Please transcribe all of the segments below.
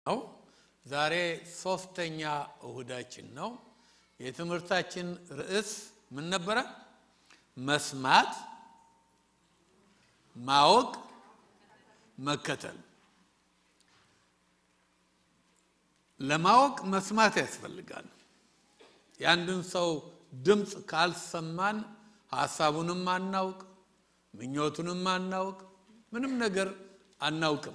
ነው። ዛሬ ሶስተኛ እሁዳችን ነው። የትምህርታችን ርዕስ ምን ነበረ? መስማት፣ ማወቅ፣ መከተል። ለማወቅ መስማት ያስፈልጋል። የአንድን ሰው ድምፅ ካልሰማን ሀሳቡንም አናውቅ፣ ምኞቱንም አናውቅ፣ ምንም ነገር አናውቅም።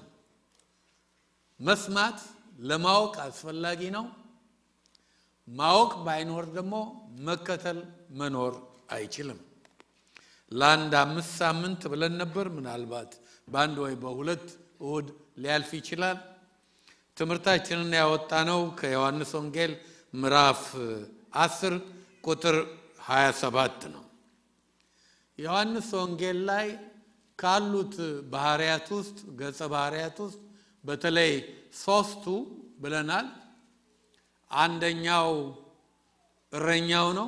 መስማት ለማወቅ አስፈላጊ ነው። ማወቅ ባይኖር ደግሞ መከተል መኖር አይችልም። ለአንድ አምስት ሳምንት ብለን ነበር። ምናልባት በአንድ ወይ በሁለት እሁድ ሊያልፍ ይችላል። ትምህርታችንን ያወጣነው ከዮሐንስ ወንጌል ምዕራፍ አስር ቁጥር 27 ነው። ዮሐንስ ወንጌል ላይ ካሉት ባህርያት ውስጥ ገጸ ባህርያት ውስጥ በተለይ ሶስቱ ብለናል። አንደኛው እረኛው ነው።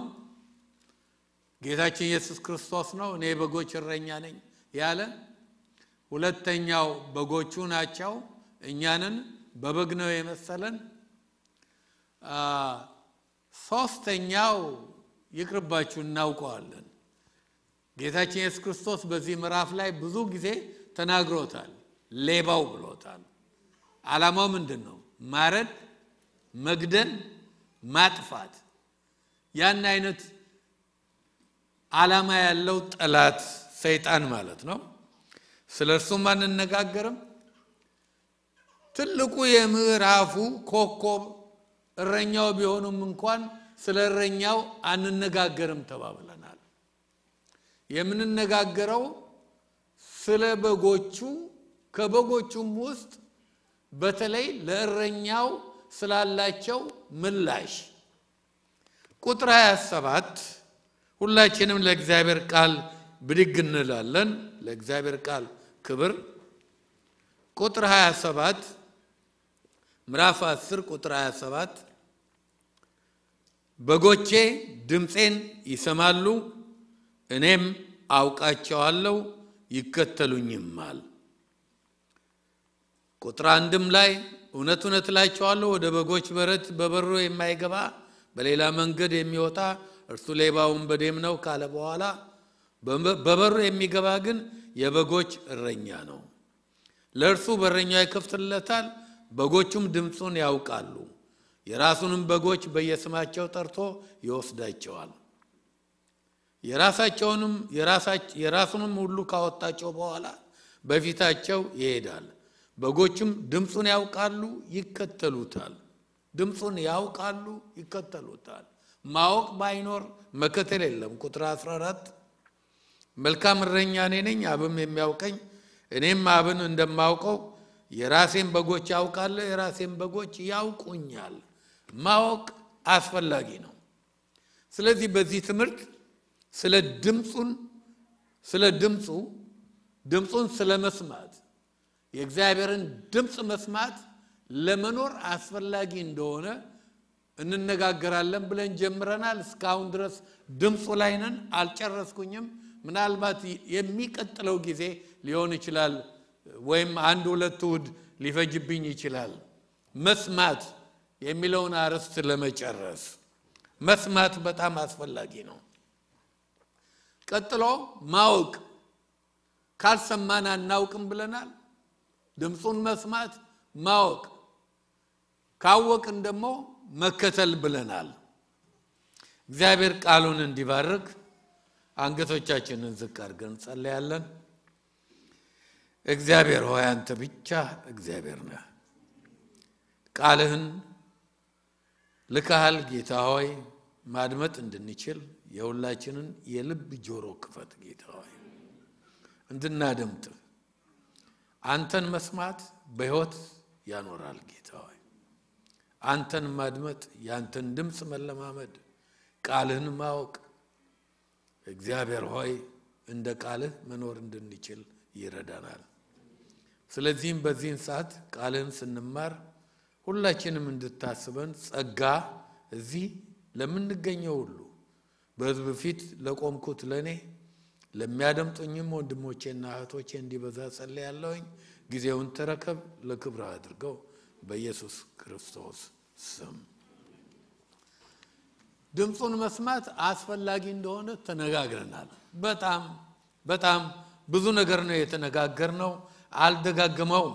ጌታችን ኢየሱስ ክርስቶስ ነው። እኔ በጎች እረኛ ነኝ ያለ። ሁለተኛው በጎቹ ናቸው፣ እኛንን በበግ ነው የመሰለን። ሶስተኛው ይቅርባችሁ፣ እናውቀዋለን። ጌታችን ኢየሱስ ክርስቶስ በዚህ ምዕራፍ ላይ ብዙ ጊዜ ተናግሮታል። ሌባው ብሎታል። ዓላማው ምንድን ነው? ማረድ፣ መግደል፣ ማጥፋት። ያን አይነት ዓላማ ያለው ጠላት ሰይጣን ማለት ነው። ስለ እርሱም አንነጋገርም። ትልቁ የምዕራፉ ኮከብ እረኛው ቢሆኑም እንኳን ስለ እረኛው አንነጋገርም ተባብለናል። የምንነጋገረው ስለ በጎቹ ከበጎቹም ውስጥ በተለይ ለእረኛው ስላላቸው ምላሽ ቁጥር 27 ሁላችንም ለእግዚአብሔር ቃል ብድግ እንላለን። ለእግዚአብሔር ቃል ክብር። ቁጥር 27 ምዕራፍ 10 ቁጥር 27 በጎቼ ድምፄን ይሰማሉ፣ እኔም አውቃቸዋለሁ፣ ይከተሉኝማል። ቁጥር አንድም ላይ እውነት እውነት እላቸዋለሁ ወደ በጎች በረት በበሩ የማይገባ በሌላ መንገድ የሚወጣ እርሱ ሌባ ወንበዴም ነው ካለ በኋላ በበሩ የሚገባ ግን የበጎች እረኛ ነው። ለእርሱ በረኛው ይከፍትለታል፣ በጎቹም ድምፁን ያውቃሉ። የራሱንም በጎች በየስማቸው ጠርቶ ይወስዳቸዋል። የራሳቸውንም የራሱንም ሁሉ ካወጣቸው በኋላ በፊታቸው ይሄዳል። በጎቹም ድምፁን ያውቃሉ፣ ይከተሉታል። ድምፁን ያውቃሉ፣ ይከተሉታል። ማወቅ ባይኖር መከተል የለም። ቁጥር 14 መልካም እረኛ እኔ ነኝ፣ አብም የሚያውቀኝ እኔም አብን እንደማውቀው የራሴን በጎች ያውቃለሁ፣ የራሴን በጎች ያውቁኛል። ማወቅ አስፈላጊ ነው። ስለዚህ በዚህ ትምህርት ስለ ድምፁን ስለ ድምፁ ድምፁን ስለ መስማት የእግዚአብሔርን ድምፅ መስማት ለመኖር አስፈላጊ እንደሆነ እንነጋገራለን ብለን ጀምረናል። እስካሁን ድረስ ድምፁ ላይ ነን፣ አልጨረስኩኝም። ምናልባት የሚቀጥለው ጊዜ ሊሆን ይችላል፣ ወይም አንድ ሁለት እሑድ ሊፈጅብኝ ይችላል። መስማት የሚለውን አርዕስት ለመጨረስ መስማት በጣም አስፈላጊ ነው። ቀጥሎ ማወቅ፣ ካልሰማን አናውቅም ብለናል። ድምፁን መስማት ማወቅ፣ ካወቅን ደግሞ መከተል ብለናል። እግዚአብሔር ቃሉን እንዲባርክ አንገቶቻችንን ዝቅ አድርገን እንጸለያለን። እግዚአብሔር ሆይ አንተ ብቻ እግዚአብሔር ነህ። ቃልህን ልካሃል ጌታ ሆይ ማድመጥ እንድንችል የሁላችንን የልብ ጆሮ ክፈት ጌታ ሆይ እንድናደምጥ አንተን መስማት በሕይወት ያኖራል ጌታ ሆይ አንተን ማድመጥ የአንተን ድምፅ መለማመድ ቃልህን ማወቅ እግዚአብሔር ሆይ እንደ ቃልህ መኖር እንድንችል ይረዳናል። ስለዚህም በዚህን ሰዓት ቃልህን ስንማር ሁላችንም እንድታስበን ጸጋ እዚህ ለምንገኘው ሁሉ በሕዝብ ፊት ለቆምኩት ለእኔ ለሚያደምጡኝም ወንድሞቼና እህቶቼ እንዲበዛ ጸልያለሁኝ። ጊዜውን ተረከብ፣ ለክብር አድርገው በኢየሱስ ክርስቶስ ስም። ድምፁን መስማት አስፈላጊ እንደሆነ ተነጋግረናል። በጣም በጣም ብዙ ነገር ነው የተነጋገርነው። አልደጋግመውም።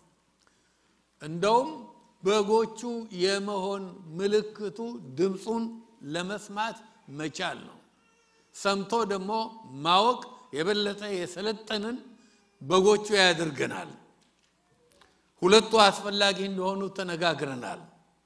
እንደውም በጎቹ የመሆን ምልክቱ ድምፁን ለመስማት መቻል ነው። ሰምቶ ደግሞ ማወቅ የበለጠ የሰለጠንን በጎቹ ያደርገናል። ሁለቱ አስፈላጊ እንደሆኑ ተነጋግረናል።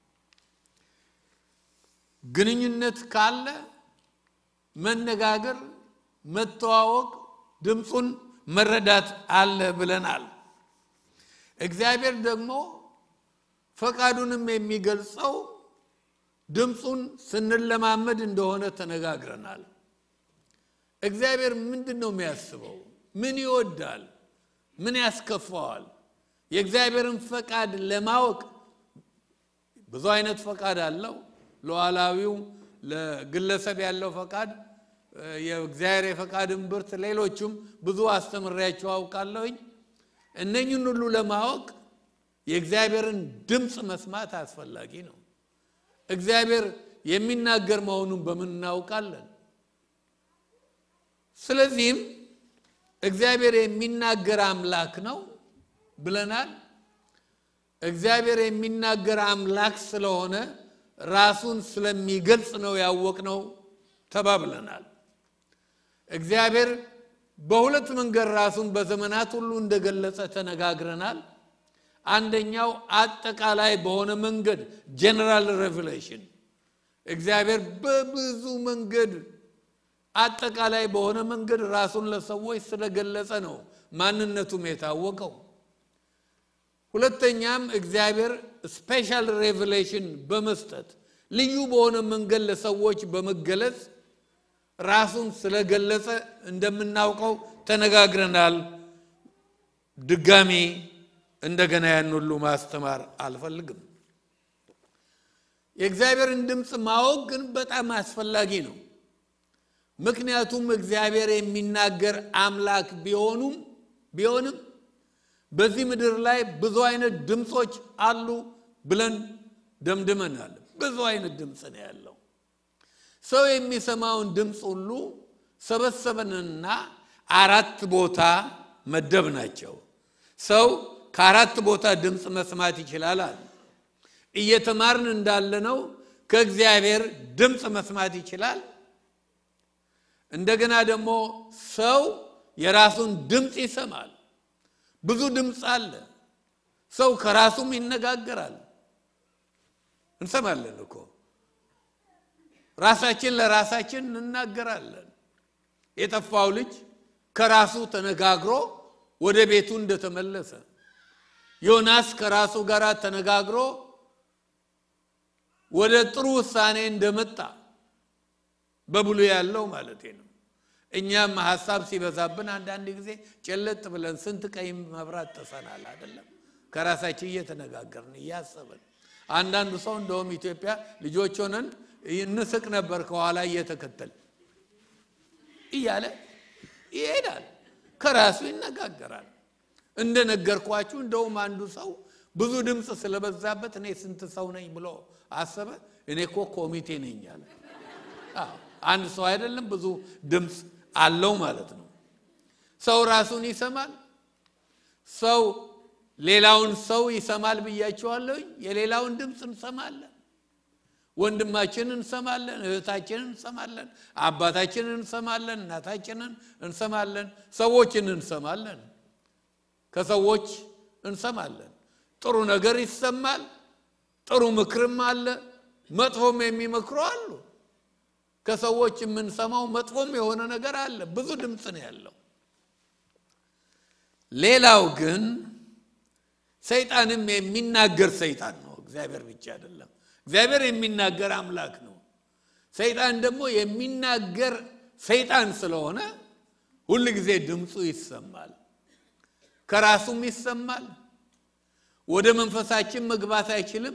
ግንኙነት ካለ መነጋገር፣ መተዋወቅ፣ ድምፁን መረዳት አለ ብለናል። እግዚአብሔር ደግሞ ፈቃዱንም የሚገልጸው ድምፁን ስንለማመድ እንደሆነ ተነጋግረናል። እግዚአብሔር ምንድን ነው የሚያስበው? ምን ይወዳል? ምን ያስከፋዋል? የእግዚአብሔርን ፈቃድ ለማወቅ ብዙ አይነት ፈቃድ አለው። ሉዓላዊው ለግለሰብ ያለው ፈቃድ፣ የእግዚአብሔር የፈቃድ እምብርት፣ ሌሎቹም ብዙ አስተምሬያቸው አውቃለሁኝ። እነኝን ሁሉ ለማወቅ የእግዚአብሔርን ድምፅ መስማት አስፈላጊ ነው። እግዚአብሔር የሚናገር መሆኑን በምን እናውቃለን? ስለዚህም እግዚአብሔር የሚናገር አምላክ ነው ብለናል። እግዚአብሔር የሚናገር አምላክ ስለሆነ ራሱን ስለሚገልጽ ነው ያወቅነው ተባብለናል። እግዚአብሔር በሁለት መንገድ ራሱን በዘመናት ሁሉ እንደገለጸ ተነጋግረናል። አንደኛው አጠቃላይ በሆነ መንገድ ጀነራል ሬቨሌሽን እግዚአብሔር በብዙ መንገድ አጠቃላይ በሆነ መንገድ ራሱን ለሰዎች ስለገለጸ ነው ማንነቱም የታወቀው። ሁለተኛም እግዚአብሔር ስፔሻል ሬቨሌሽን በመስጠት ልዩ በሆነ መንገድ ለሰዎች በመገለጽ ራሱን ስለገለጸ እንደምናውቀው ተነጋግረናል። ድጋሚ እንደገና ያን ሁሉ ማስተማር አልፈልግም። የእግዚአብሔርን ድምፅ ማወቅ ግን በጣም አስፈላጊ ነው። ምክንያቱም እግዚአብሔር የሚናገር አምላክ ቢሆኑም ቢሆንም በዚህ ምድር ላይ ብዙ አይነት ድምፆች አሉ ብለን ደምድመናል። ብዙ አይነት ድምፅ ነው ያለው። ሰው የሚሰማውን ድምፅ ሁሉ ሰበሰበንና አራት ቦታ መደብ ናቸው። ሰው ከአራት ቦታ ድምፅ መስማት ይችላል አለ። እየተማርን እንዳለነው ከእግዚአብሔር ድምፅ መስማት ይችላል። እንደገና ደግሞ ሰው የራሱን ድምፅ ይሰማል። ብዙ ድምፅ አለ። ሰው ከራሱም ይነጋገራል። እንሰማለን እኮ ራሳችን ለራሳችን እንናገራለን። የጠፋው ልጅ ከራሱ ተነጋግሮ ወደ ቤቱ እንደተመለሰ፣ ዮናስ ከራሱ ጋር ተነጋግሮ ወደ ጥሩ ውሳኔ እንደመጣ በብሉ ያለው ማለት ነው። እኛም ሀሳብ ሲበዛብን አንዳንድ ጊዜ ጨለጥ ብለን ስንት ቀይ መብራት ጥሰናል አይደለም? ከራሳችን እየተነጋገርን እያሰብን። አንዳንዱ ሰው እንደውም ኢትዮጵያ ልጆች ሆነን እንስቅ ነበር ከኋላ እየተከተል እያለ ይሄዳል። ከራሱ ይነጋገራል። እንደነገርኳችሁ እንደውም አንዱ ሰው ብዙ ድምፅ ስለበዛበት እኔ ስንት ሰው ነኝ ብሎ አሰበ። እኔ እኮ ኮሚቴ ነኝ አለ። አንድ ሰው አይደለም ብዙ ድምፅ አለው ማለት ነው። ሰው ራሱን ይሰማል። ሰው ሌላውን ሰው ይሰማል ብያቸዋለሁ። የሌላውን ድምፅ እንሰማለን። ወንድማችንን እንሰማለን፣ እህታችንን እንሰማለን፣ አባታችንን እንሰማለን፣ እናታችንን እንሰማለን፣ ሰዎችን እንሰማለን፣ ከሰዎች እንሰማለን። ጥሩ ነገር ይሰማል። ጥሩ ምክርም አለ። መጥፎም የሚመክሩ አሉ። ከሰዎች የምንሰማው መጥፎም የሆነ ነገር አለ። ብዙ ድምፅ ነው ያለው። ሌላው ግን ሰይጣንም የሚናገር ሰይጣን ነው። እግዚአብሔር ብቻ አይደለም። እግዚአብሔር የሚናገር አምላክ ነው። ሰይጣን ደግሞ የሚናገር ሰይጣን ስለሆነ ሁል ጊዜ ድምፁ ይሰማል፣ ከራሱም ይሰማል። ወደ መንፈሳችን መግባት አይችልም።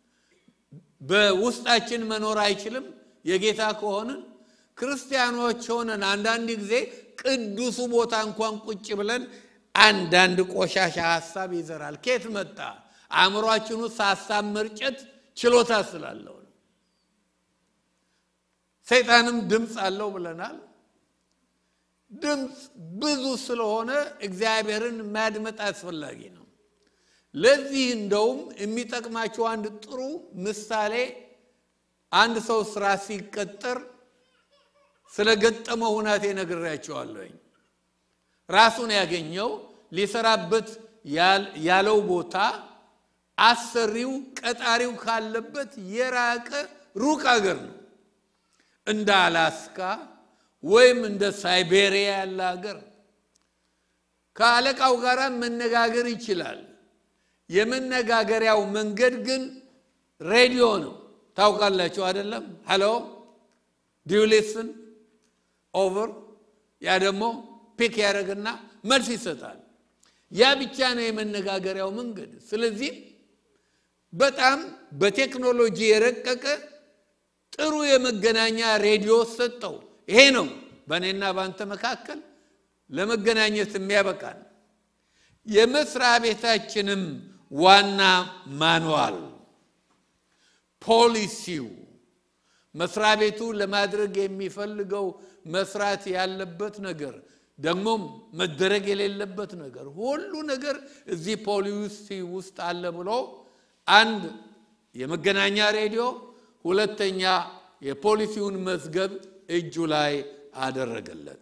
በውስጣችን መኖር አይችልም። የጌታ ከሆንን ክርስቲያኖች ሆነን አንዳንድ ጊዜ ቅዱሱ ቦታ እንኳን ቁጭ ብለን አንዳንድ ቆሻሻ ሀሳብ ይዘራል። ኬት መጣ? አእምሯችን ውስጥ ሀሳብ መርጨት ችሎታ ስላለው ነው። ሰይጣንም ድምፅ አለው ብለናል። ድምፅ ብዙ ስለሆነ እግዚአብሔርን ማድመጥ አስፈላጊ ነው። ለዚህ እንደውም የሚጠቅማቸው አንድ ጥሩ ምሳሌ አንድ ሰው ስራ ሲቀጠር ስለገጠመው ሁናቴ ነግሬያቸዋለሁኝ። ራሱን ያገኘው ሊሰራበት ያለው ቦታ አሰሪው ቀጣሪው ካለበት የራቀ ሩቅ አገር ነው። እንደ አላስካ ወይም እንደ ሳይቤሪያ ያለ ሀገር። ከአለቃው ጋር መነጋገር ይችላል። የመነጋገሪያው መንገድ ግን ሬዲዮ ነው። ታውቃላችሁ አይደለም? ሄሎ ዲዩሊስን ኦቨር። ያ ደግሞ ፒክ ያደረግና መልስ ይሰጣል። ያ ብቻ ነው የመነጋገሪያው መንገድ። ስለዚህ በጣም በቴክኖሎጂ የረቀቀ ጥሩ የመገናኛ ሬዲዮ ሰጠው። ይሄ ነው በእኔና በአንተ መካከል ለመገናኘት የሚያበቃን። የመስሪያ ቤታችንም ዋና ማንዋል ፖሊሲው መስሪያ ቤቱ ለማድረግ የሚፈልገው መስራት ያለበት ነገር ደግሞም መደረግ የሌለበት ነገር ሁሉ ነገር እዚህ ፖሊሲ ውስጥ አለ ብሎ አንድ የመገናኛ ሬዲዮ፣ ሁለተኛ የፖሊሲውን መዝገብ እጁ ላይ አደረገለት።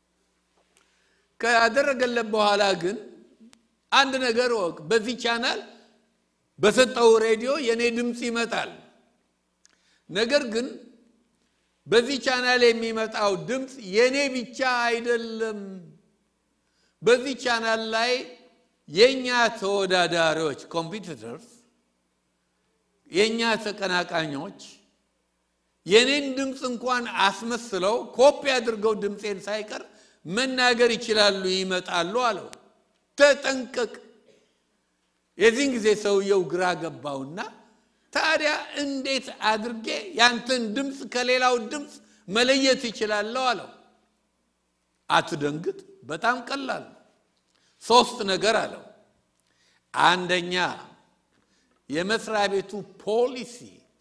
ካደረገለት በኋላ ግን አንድ ነገር ወቅ በዚህ ቻናል በሰጠው ሬዲዮ የኔ ድምፅ ይመጣል። ነገር ግን በዚህ ቻናል የሚመጣው ድምፅ የኔ ብቻ አይደለም። በዚህ ቻናል ላይ የእኛ ተወዳዳሪዎች ኮምፒቲተርስ፣ የእኛ ተቀናቃኞች የኔን ድምፅ እንኳን አስመስለው ኮፒ አድርገው ድምፄን ሳይቀር መናገር ይችላሉ፣ ይመጣሉ አለው። ተጠንቀቅ። የዚህን ጊዜ ሰውየው ግራ ገባውና ታዲያ እንዴት አድርጌ ያንተን ድምፅ ከሌላው ድምፅ መለየት ይችላለሁ አለው። አትደንግጥ፣ በጣም ቀላል ነው። ሶስት ነገር አለው። አንደኛ የመስሪያ ቤቱ ፖሊሲ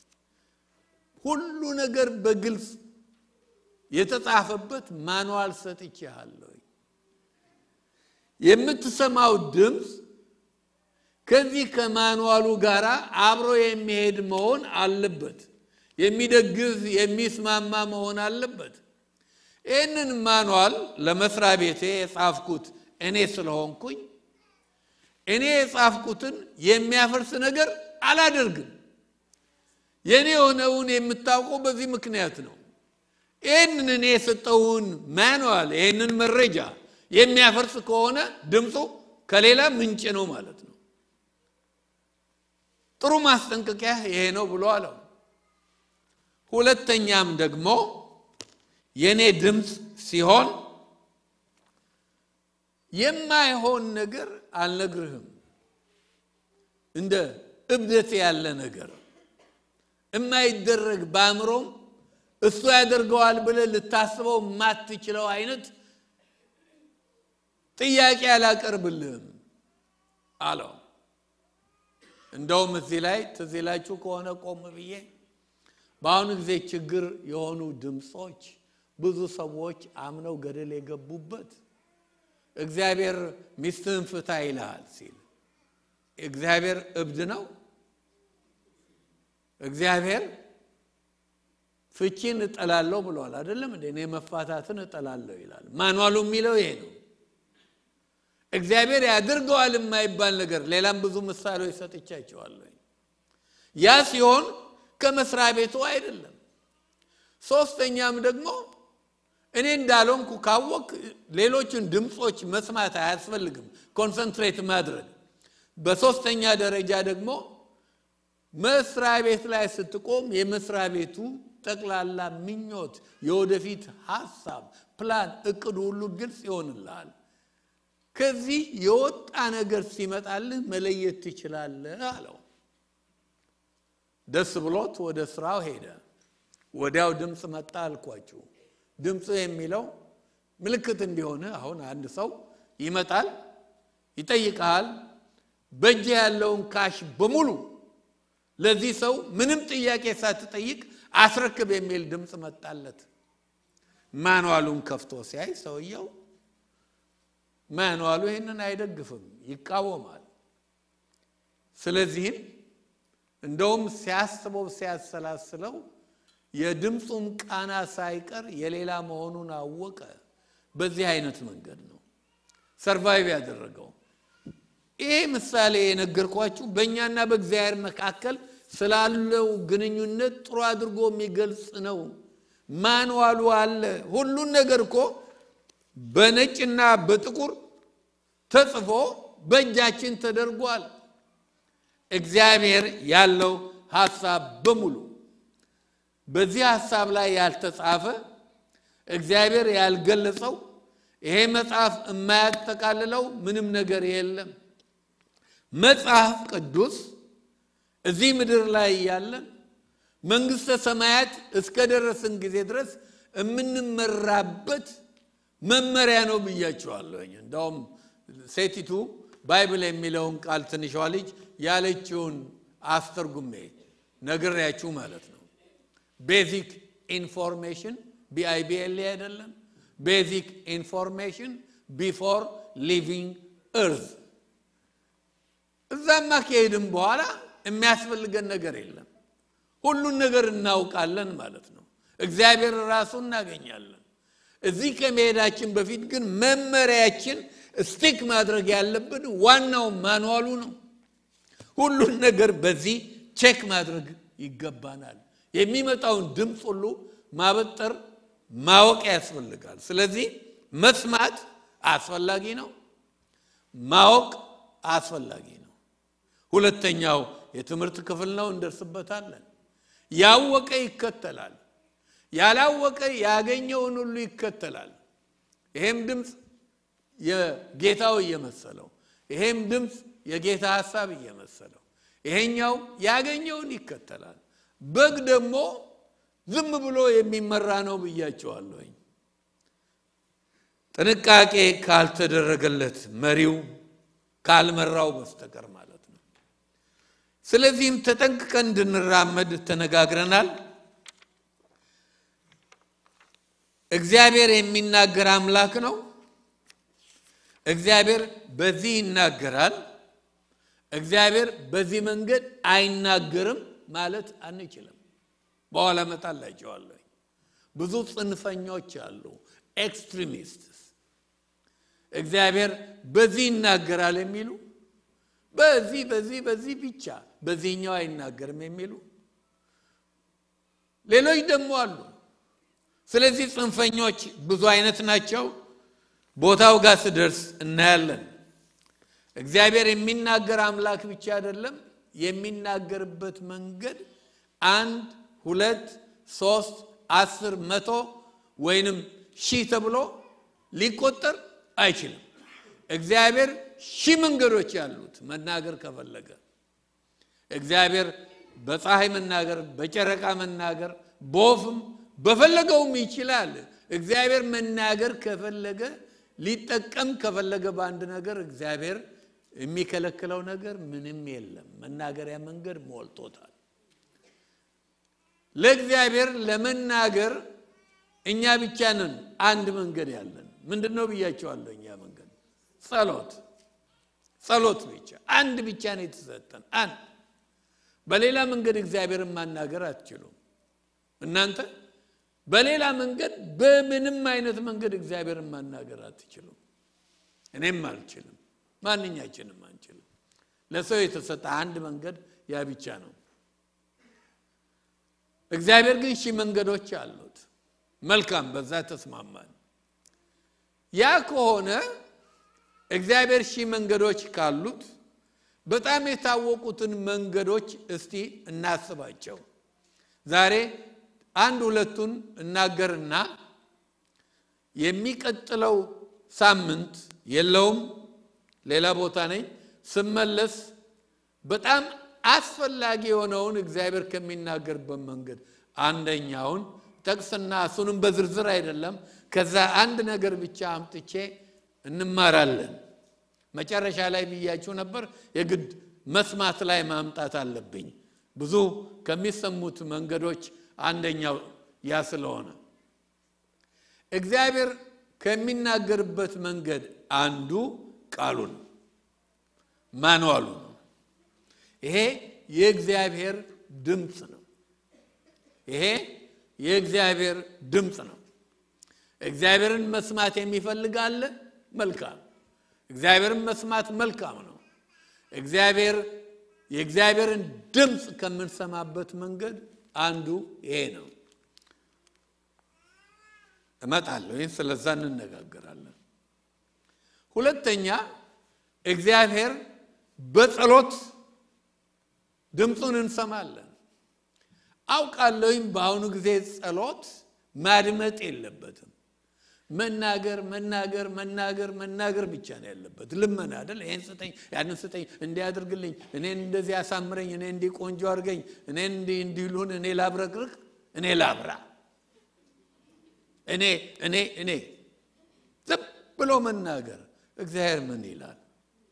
ሁሉ ነገር በግልጽ የተጻፈበት ማንዋል ሰጥቼሃለሁ። የምትሰማው ድምፅ ከዚህ ከማንዋሉ ጋር አብሮ የሚሄድ መሆን አለበት። የሚደግፍ የሚስማማ መሆን አለበት። ይህንን ማንዋል ለመስሪያ ቤቴ የጻፍኩት እኔ ስለሆንኩኝ እኔ የጻፍኩትን የሚያፈርስ ነገር አላደርግም። የእኔ የሆነውን የምታውቀው በዚህ ምክንያት ነው። ይህንን እኔ የሰጠውን ማንዋል ይህንን መረጃ የሚያፈርስ ከሆነ ድምፁ ከሌላ ምንጭ ነው ማለት ነው። ጥሩ ማስጠንቀቂያ ይሄ ነው ብሎ አለው። ሁለተኛም ደግሞ የእኔ ድምፅ ሲሆን የማይሆን ነገር አልነግርህም። እንደ እብደት ያለ ነገር የማይደረግ በአእምሮም እሱ ያደርገዋል ብለህ ልታስበው የማትችለው አይነት ጥያቄ አላቀርብልህም አለው። እንደውም እዚህ ላይ ትዝ ይላችሁ ከሆነ ቆም ብዬ በአሁኑ ጊዜ ችግር የሆኑ ድምፆች ብዙ ሰዎች አምነው ገደል የገቡበት እግዚአብሔር ሚስትህን ፍታ ይልሃል ሲል እግዚአብሔር እብድ ነው? እግዚአብሔር ፍቺን እጠላለሁ ብለዋል አይደለም እንዴ? እኔ መፋታትን እጠላለሁ ይላል። ማንዋሉ የሚለው ይሄ ነው። እግዚአብሔር ያድርገዋል የማይባል ነገር ሌላም ብዙ ምሳሌዎች ሰጥቻቸዋለሁ። ያ ሲሆን ከመስሪያ ቤቱ አይደለም። ሶስተኛም ደግሞ እኔ እንዳልሆንኩ ካወቅ ሌሎችን ድምፆች መስማት አያስፈልግም፣ ኮንሰንትሬት ማድረግ። በሶስተኛ ደረጃ ደግሞ መስሪያ ቤት ላይ ስትቆም የመስሪያ ቤቱ ጠቅላላ ምኞት፣ የወደፊት ሀሳብ፣ ፕላን፣ እቅዱ ሁሉ ግልጽ ይሆንልሃል። ከዚህ የወጣ ነገር ሲመጣልህ መለየት ትችላለህ አለው። ደስ ብሎት ወደ ስራው ሄደ። ወዲያው ድምፅ መጣ አልኳችሁ። ድምፁ የሚለው ምልክት እንዲሆን አሁን አንድ ሰው ይመጣል፣ ይጠይቀሃል። በእጅ ያለውን ካሽ በሙሉ ለዚህ ሰው ምንም ጥያቄ ሳትጠይቅ አስረክብ የሚል ድምፅ መጣለት። ማንዋሉን ከፍቶ ሲያይ ሰውየው ማንዋሉ ይህንን አይደግፍም፣ ይቃወማል። ስለዚህም እንደውም ሲያስበው ሲያሰላስለው የድምፁም ቃና ሳይቀር የሌላ መሆኑን አወቀ። በዚህ አይነት መንገድ ነው ሰርቫይቭ ያደረገው። ይሄ ምሳሌ የነገርኳችሁ በእኛና በእግዚአብሔር መካከል ስላለው ግንኙነት ጥሩ አድርጎ የሚገልጽ ነው። ማንዋሉ አለ። ሁሉን ነገር እኮ በነጭና በጥቁር ተጽፎ በእጃችን ተደርጓል። እግዚአብሔር ያለው ሀሳብ በሙሉ በዚህ ሀሳብ ላይ ያልተጻፈ እግዚአብሔር ያልገለጸው ይሄ መጽሐፍ የማያጠቃልለው ምንም ነገር የለም። መጽሐፍ ቅዱስ እዚህ ምድር ላይ ያለን መንግሥተ ሰማያት እስከ ደረስን ጊዜ ድረስ የምንመራበት መመሪያ ነው ብያቸዋለሁኝ። እንዳውም ሴቲቱ ባይብል የሚለውን ቃል ትንሿ ልጅ ያለችውን አስተርጉሜ ነግሬያችሁ ማለት ነው። ቤዚክ ኢንፎርሜሽን ቢአይቢኤል አይደለም። ቤዚክ ኢንፎርሜሽን ቢፎር ሊቪንግ እርዝ። እዛማ ከሄድም በኋላ የሚያስፈልገን ነገር የለም። ሁሉን ነገር እናውቃለን ማለት ነው። እግዚአብሔር ራሱ እናገኛለን። እዚህ ከመሄዳችን በፊት ግን መመሪያችን ስቲክ ማድረግ ያለብን ዋናው ማንዋሉ ነው። ሁሉን ነገር በዚህ ቼክ ማድረግ ይገባናል። የሚመጣውን ድምፅ ሁሉ ማበጠር ማወቅ ያስፈልጋል። ስለዚህ መስማት አስፈላጊ ነው፣ ማወቅ አስፈላጊ ነው። ሁለተኛው የትምህርት ክፍል ነው፣ እንደርስበታለን። ያወቀ ይከተላል፣ ያላወቀ ያገኘውን ሁሉ ይከተላል። ይሄም ድምፅ የጌታው እየመሰለው፣ ይሄም ድምፅ የጌታ ሐሳብ እየመሰለው፣ ይሄኛው ያገኘውን ይከተላል። በግ ደግሞ ዝም ብሎ የሚመራ ነው ብያቸዋለሁኝ። ጥንቃቄ ካልተደረገለት መሪው ካልመራው በስተቀር ማለት ነው። ስለዚህም ተጠንቅቀን እንድንራመድ ተነጋግረናል። እግዚአብሔር የሚናገር አምላክ ነው። እግዚአብሔር በዚህ ይናገራል። እግዚአብሔር በዚህ መንገድ አይናገርም ማለት አንችልም። በኋላ እመጣላቸዋለሁ። ብዙ ጽንፈኞች አሉ፣ ኤክስትሪሚስትስ እግዚአብሔር በዚህ ይናገራል የሚሉ በዚህ በዚህ በዚህ ብቻ በዚህኛው አይናገርም የሚሉ ሌሎች ደግሞ አሉ። ስለዚህ ጽንፈኞች ብዙ አይነት ናቸው። ቦታው ጋር ስደርስ እናያለን። እግዚአብሔር የሚናገር አምላክ ብቻ አይደለም። የሚናገርበት መንገድ አንድ ሁለት ሶስት አስር መቶ ወይንም ሺህ ተብሎ ሊቆጠር አይችልም። እግዚአብሔር ሺህ መንገዶች ያሉት መናገር ከፈለገ እግዚአብሔር በፀሐይ መናገር፣ በጨረቃ መናገር፣ በወፍም በፈለገውም ይችላል። እግዚአብሔር መናገር ከፈለገ ሊጠቀም ከፈለገ በአንድ ነገር እግዚአብሔር የሚከለክለው ነገር ምንም የለም። መናገሪያ መንገድ ሞልቶታል። ለእግዚአብሔር ለመናገር እኛ ብቻ ነን አንድ መንገድ ያለን። ምንድን ነው ብያቸዋለሁ? እኛ መንገድ ጸሎት፣ ጸሎት ብቻ አንድ ብቻ ነው የተሰጠን አንድ። በሌላ መንገድ እግዚአብሔርን ማናገር አትችሉም እናንተ በሌላ መንገድ በምንም አይነት መንገድ እግዚአብሔርን ማናገር አትችሉም። እኔም አልችልም፣ ማንኛችንም አንችልም። ለሰው የተሰጠ አንድ መንገድ ያ ብቻ ነው። እግዚአብሔር ግን ሺህ መንገዶች አሉት። መልካም፣ በዛ ተስማማን። ያ ከሆነ እግዚአብሔር ሺህ መንገዶች ካሉት በጣም የታወቁትን መንገዶች እስቲ እናስባቸው ዛሬ አንድ ሁለቱን እናገርና የሚቀጥለው ሳምንት የለውም፣ ሌላ ቦታ ነኝ። ስመለስ በጣም አስፈላጊ የሆነውን እግዚአብሔር ከሚናገርበት መንገድ አንደኛውን ጠቅስና እሱንም በዝርዝር አይደለም፣ ከዛ አንድ ነገር ብቻ አምጥቼ እንማራለን። መጨረሻ ላይ ብያችሁ ነበር። የግድ መስማት ላይ ማምጣት አለብኝ። ብዙ ከሚሰሙት መንገዶች አንደኛው ያ ስለሆነ እግዚአብሔር ከሚናገርበት መንገድ አንዱ ቃሉ ነው፣ ማንዋሉ ነው። ይሄ የእግዚአብሔር ድምፅ ነው። ይሄ የእግዚአብሔር ድምፅ ነው። እግዚአብሔርን መስማት የሚፈልግ አለ? መልካም። እግዚአብሔርን መስማት መልካም ነው። እግዚአብሔር የእግዚአብሔርን ድምፅ ከምንሰማበት መንገድ አንዱ ይሄ ነው። እመጣለሁ። ይህን ስለዛ እንነጋገራለን። ሁለተኛ እግዚአብሔር በጸሎት ድምፁን እንሰማለን። አውቃለሁኝ በአሁኑ ጊዜ ጸሎት ማድመጥ የለበትም። መናገር መናገር መናገር መናገር ብቻ ነው ያለበት። ልመና አይደል? ይህን ስጠኝ፣ ያንን ስጠኝ፣ እንዲያደርግልኝ፣ እኔን እንደዚህ ያሳምረኝ፣ እኔ እንዲህ ቆንጆ አድርገኝ፣ እኔን እንዲህ እንዲሉን፣ እኔ ላብረቅርቅ፣ እኔ ላብራ፣ እኔ እኔ እኔ ዝም ብሎ መናገር። እግዚአብሔር ምን ይላል?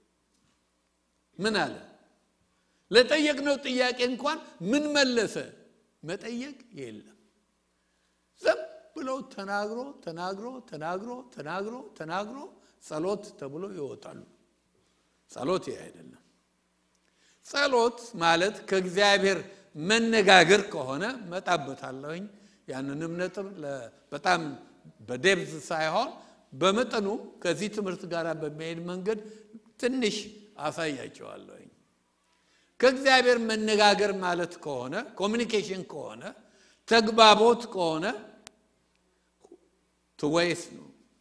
ምን አለ? ለጠየቅነው ጥያቄ እንኳን ምን መለሰ? መጠየቅ የለም ዝም ብሎ ተናግሮ ተናግሮ ተናግሮ ተናግሮ ተናግሮ ጸሎት ተብሎ ይወጣሉ። ጸሎት ይህ አይደለም። ጸሎት ማለት ከእግዚአብሔር መነጋገር ከሆነ መጣበታለሁኝ። ያንንም ነጥብ በጣም በዴብዝ ሳይሆን በመጠኑ ከዚህ ትምህርት ጋር በሚሄድ መንገድ ትንሽ አሳያቸዋለሁኝ። ከእግዚአብሔር መነጋገር ማለት ከሆነ ኮሚኒኬሽን ከሆነ ተግባቦት ከሆነ ትወይስ ነው።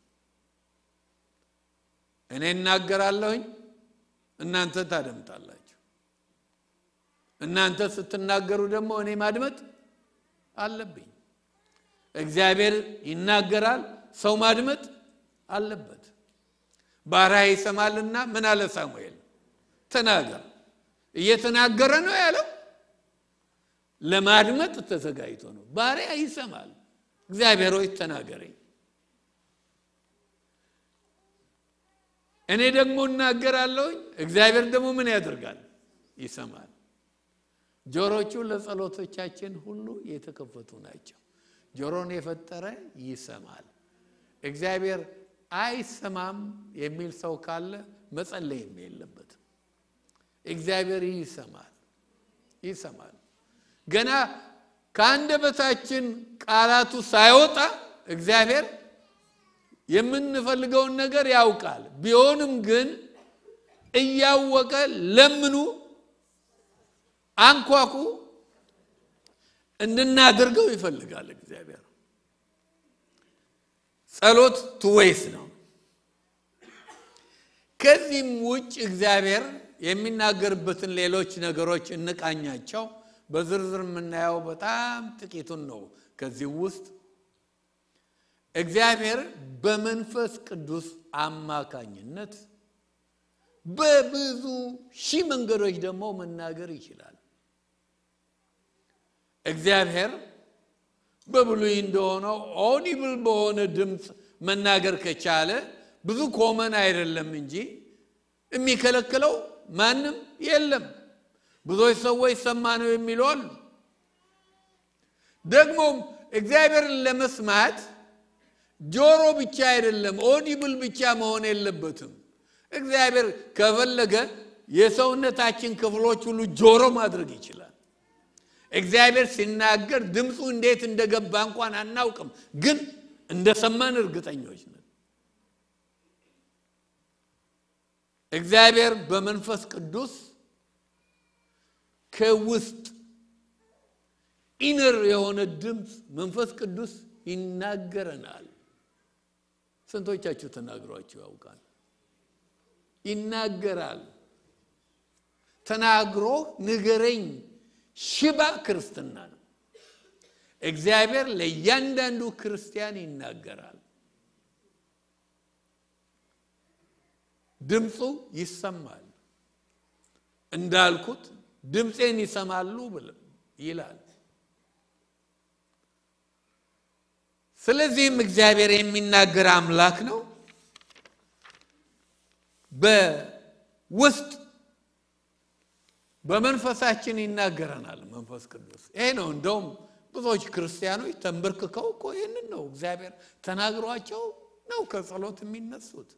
እኔ እናገራለሁኝ፣ እናንተ ታደምጣላችሁ። እናንተ ስትናገሩ ደግሞ እኔ ማድመጥ አለብኝ። እግዚአብሔር ይናገራል፣ ሰው ማድመጥ አለበት። ባሪያ ይሰማልና ምን አለ ሳሙኤል? ተናገር። እየተናገረ ነው ያለው ለማድመጥ ተዘጋጅቶ ነው። ባሪያ ይሰማል። እግዚአብሔር ሆይ ተናገረኝ። እኔ ደግሞ እናገራለሁኝ። እግዚአብሔር ደግሞ ምን ያደርጋል? ይሰማል። ጆሮቹ ለጸሎቶቻችን ሁሉ የተከፈቱ ናቸው። ጆሮን የፈጠረ ይሰማል። እግዚአብሔር አይሰማም የሚል ሰው ካለ መጸለይም የለበትም። እግዚአብሔር ይሰማል፣ ይሰማል። ገና ከአንደበታችን ቃላቱ ሳይወጣ እግዚአብሔር የምንፈልገውን ነገር ያውቃል። ቢሆንም ግን እያወቀ ለምኑ፣ አንኳኩ እንድናደርገው ይፈልጋል እግዚአብሔር። ጸሎት ትወይስ ነው። ከዚህም ውጭ እግዚአብሔር የሚናገርበትን ሌሎች ነገሮች እንቃኛቸው። በዝርዝር የምናየው በጣም ጥቂቱን ነው። ከዚህ ውስጥ እግዚአብሔር በመንፈስ ቅዱስ አማካኝነት በብዙ ሺህ መንገዶች ደግሞ መናገር ይችላል። እግዚአብሔር በብሉይ እንደሆነው ኦዲብል በሆነ ድምፅ መናገር ከቻለ ብዙ ኮመን አይደለም እንጂ የሚከለክለው ማንም የለም። ብዙዎች ሰዎች ሰማ ነው የሚሉ አሉ። ደግሞም እግዚአብሔርን ለመስማት ጆሮ ብቻ አይደለም፣ ኦዲብል ብቻ መሆን የለበትም። እግዚአብሔር ከፈለገ የሰውነታችን ክፍሎች ሁሉ ጆሮ ማድረግ ይችላል። እግዚአብሔር ሲናገር ድምፁ እንዴት እንደገባ እንኳን አናውቅም፣ ግን እንደሰማን እርግጠኞች ነን። እግዚአብሔር በመንፈስ ቅዱስ ከውስጥ ኢነር የሆነ ድምፅ መንፈስ ቅዱስ ይናገረናል። ስንቶቻችሁ ተናግሯችሁ ያውቃል? ይናገራል። ተናግሮ ንገረኝ ሽባ ክርስትና ነው። እግዚአብሔር ለእያንዳንዱ ክርስቲያን ይናገራል። ድምፁ ይሰማል። እንዳልኩት ድምፄን ይሰማሉ ይላል። ስለዚህም እግዚአብሔር የሚናገር አምላክ ነው። በውስጥ በመንፈሳችን ይናገረናል መንፈስ ቅዱስ። ይሄ ነው እንደውም ብዙዎች ክርስቲያኖች ተንበርክከው እኮ ይህንን ነው እግዚአብሔር ተናግሯቸው ነው ከጸሎት የሚነሱት።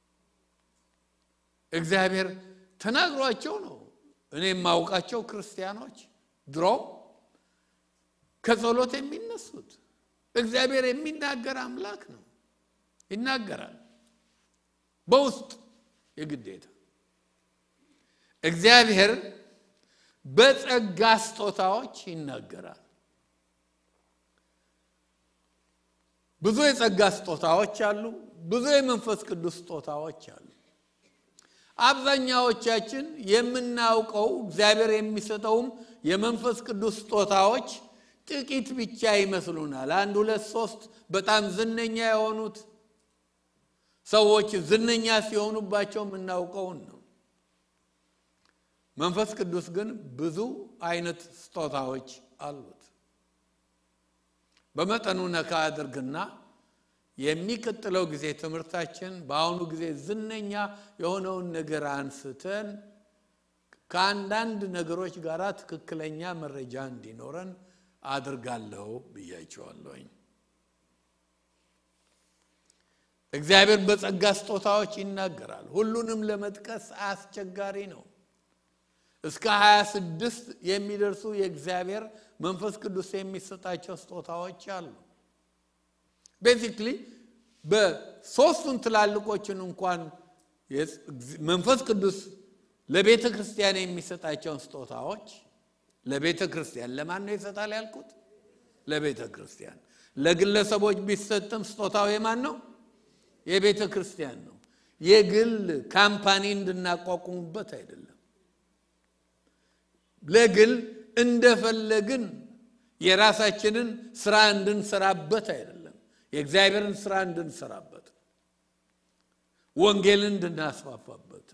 እግዚአብሔር ተናግሯቸው ነው። እኔ የማውቃቸው ክርስቲያኖች ድሮ ከጸሎት የሚነሱት እግዚአብሔር የሚናገር አምላክ ነው። ይናገራል በውስጥ የግዴታ እግዚአብሔር በጸጋ ስጦታዎች ይናገራል። ብዙ የጸጋ ስጦታዎች አሉ። ብዙ የመንፈስ ቅዱስ ስጦታዎች አሉ። አብዛኛዎቻችን የምናውቀው እግዚአብሔር የሚሰጠውም የመንፈስ ቅዱስ ስጦታዎች ጥቂት ብቻ ይመስሉናል። አንድ ሁለት ሶስት በጣም ዝነኛ የሆኑት ሰዎች ዝነኛ ሲሆኑባቸው የምናውቀውን ነው። መንፈስ ቅዱስ ግን ብዙ አይነት ስጦታዎች አሉት። በመጠኑ ነካ አድርግና የሚቀጥለው ጊዜ ትምህርታችን በአሁኑ ጊዜ ዝነኛ የሆነውን ነገር አንስተን ከአንዳንድ ነገሮች ጋር ትክክለኛ መረጃ እንዲኖረን አድርጋለሁ ብያቸዋለሁኝ። እግዚአብሔር በጸጋ ስጦታዎች ይናገራል። ሁሉንም ለመጥቀስ አስቸጋሪ ነው። እስከ ሀያ ስድስት የሚደርሱ የእግዚአብሔር መንፈስ ቅዱስ የሚሰጣቸው ስጦታዎች አሉ። ቤዚክሊ በሶስቱን ትላልቆችን እንኳን መንፈስ ቅዱስ ለቤተ ክርስቲያን የሚሰጣቸውን ስጦታዎች ለቤተ ክርስቲያን ለማን ነው ይሰጣል ያልኩት? ለቤተ ክርስቲያን። ለግለሰቦች ቢሰጥም ስጦታው የማን ነው? የቤተ ክርስቲያን ነው። የግል ካምፓኒ እንድናቋቁሙበት አይደለም። ለግል እንደፈለግን የራሳችንን ስራ እንድንሰራበት አይደለም። የእግዚአብሔርን ስራ እንድንሰራበት፣ ወንጌልን እንድናስፋፋበት።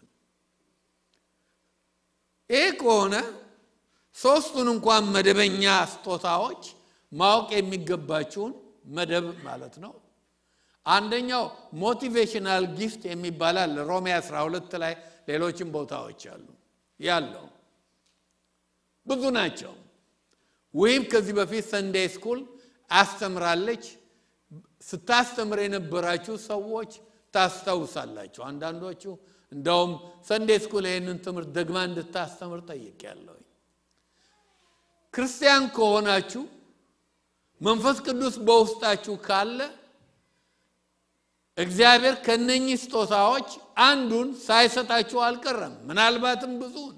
ይህ ከሆነ ሶስቱን እንኳን መደበኛ ስጦታዎች ማወቅ የሚገባችውን መደብ ማለት ነው። አንደኛው ሞቲቬሽናል ጊፍት የሚባላል ሮሜ 12 ላይ ሌሎችም ቦታዎች አሉ ያለው ብዙ ናቸው። ወይም ከዚህ በፊት ሰንዴይ ስኩል አስተምራለች። ስታስተምር የነበራችሁ ሰዎች ታስታውሳላችሁ። አንዳንዶቹ እንደውም ሰንዴይ ስኩል ይህንን ትምህርት ደግማ እንድታስተምር ጠይቄያለሁ። ክርስቲያን ከሆናችሁ መንፈስ ቅዱስ በውስጣችሁ ካለ እግዚአብሔር ከነኚህ ስጦታዎች አንዱን ሳይሰጣችሁ አልቀረም። ምናልባትም ብዙውን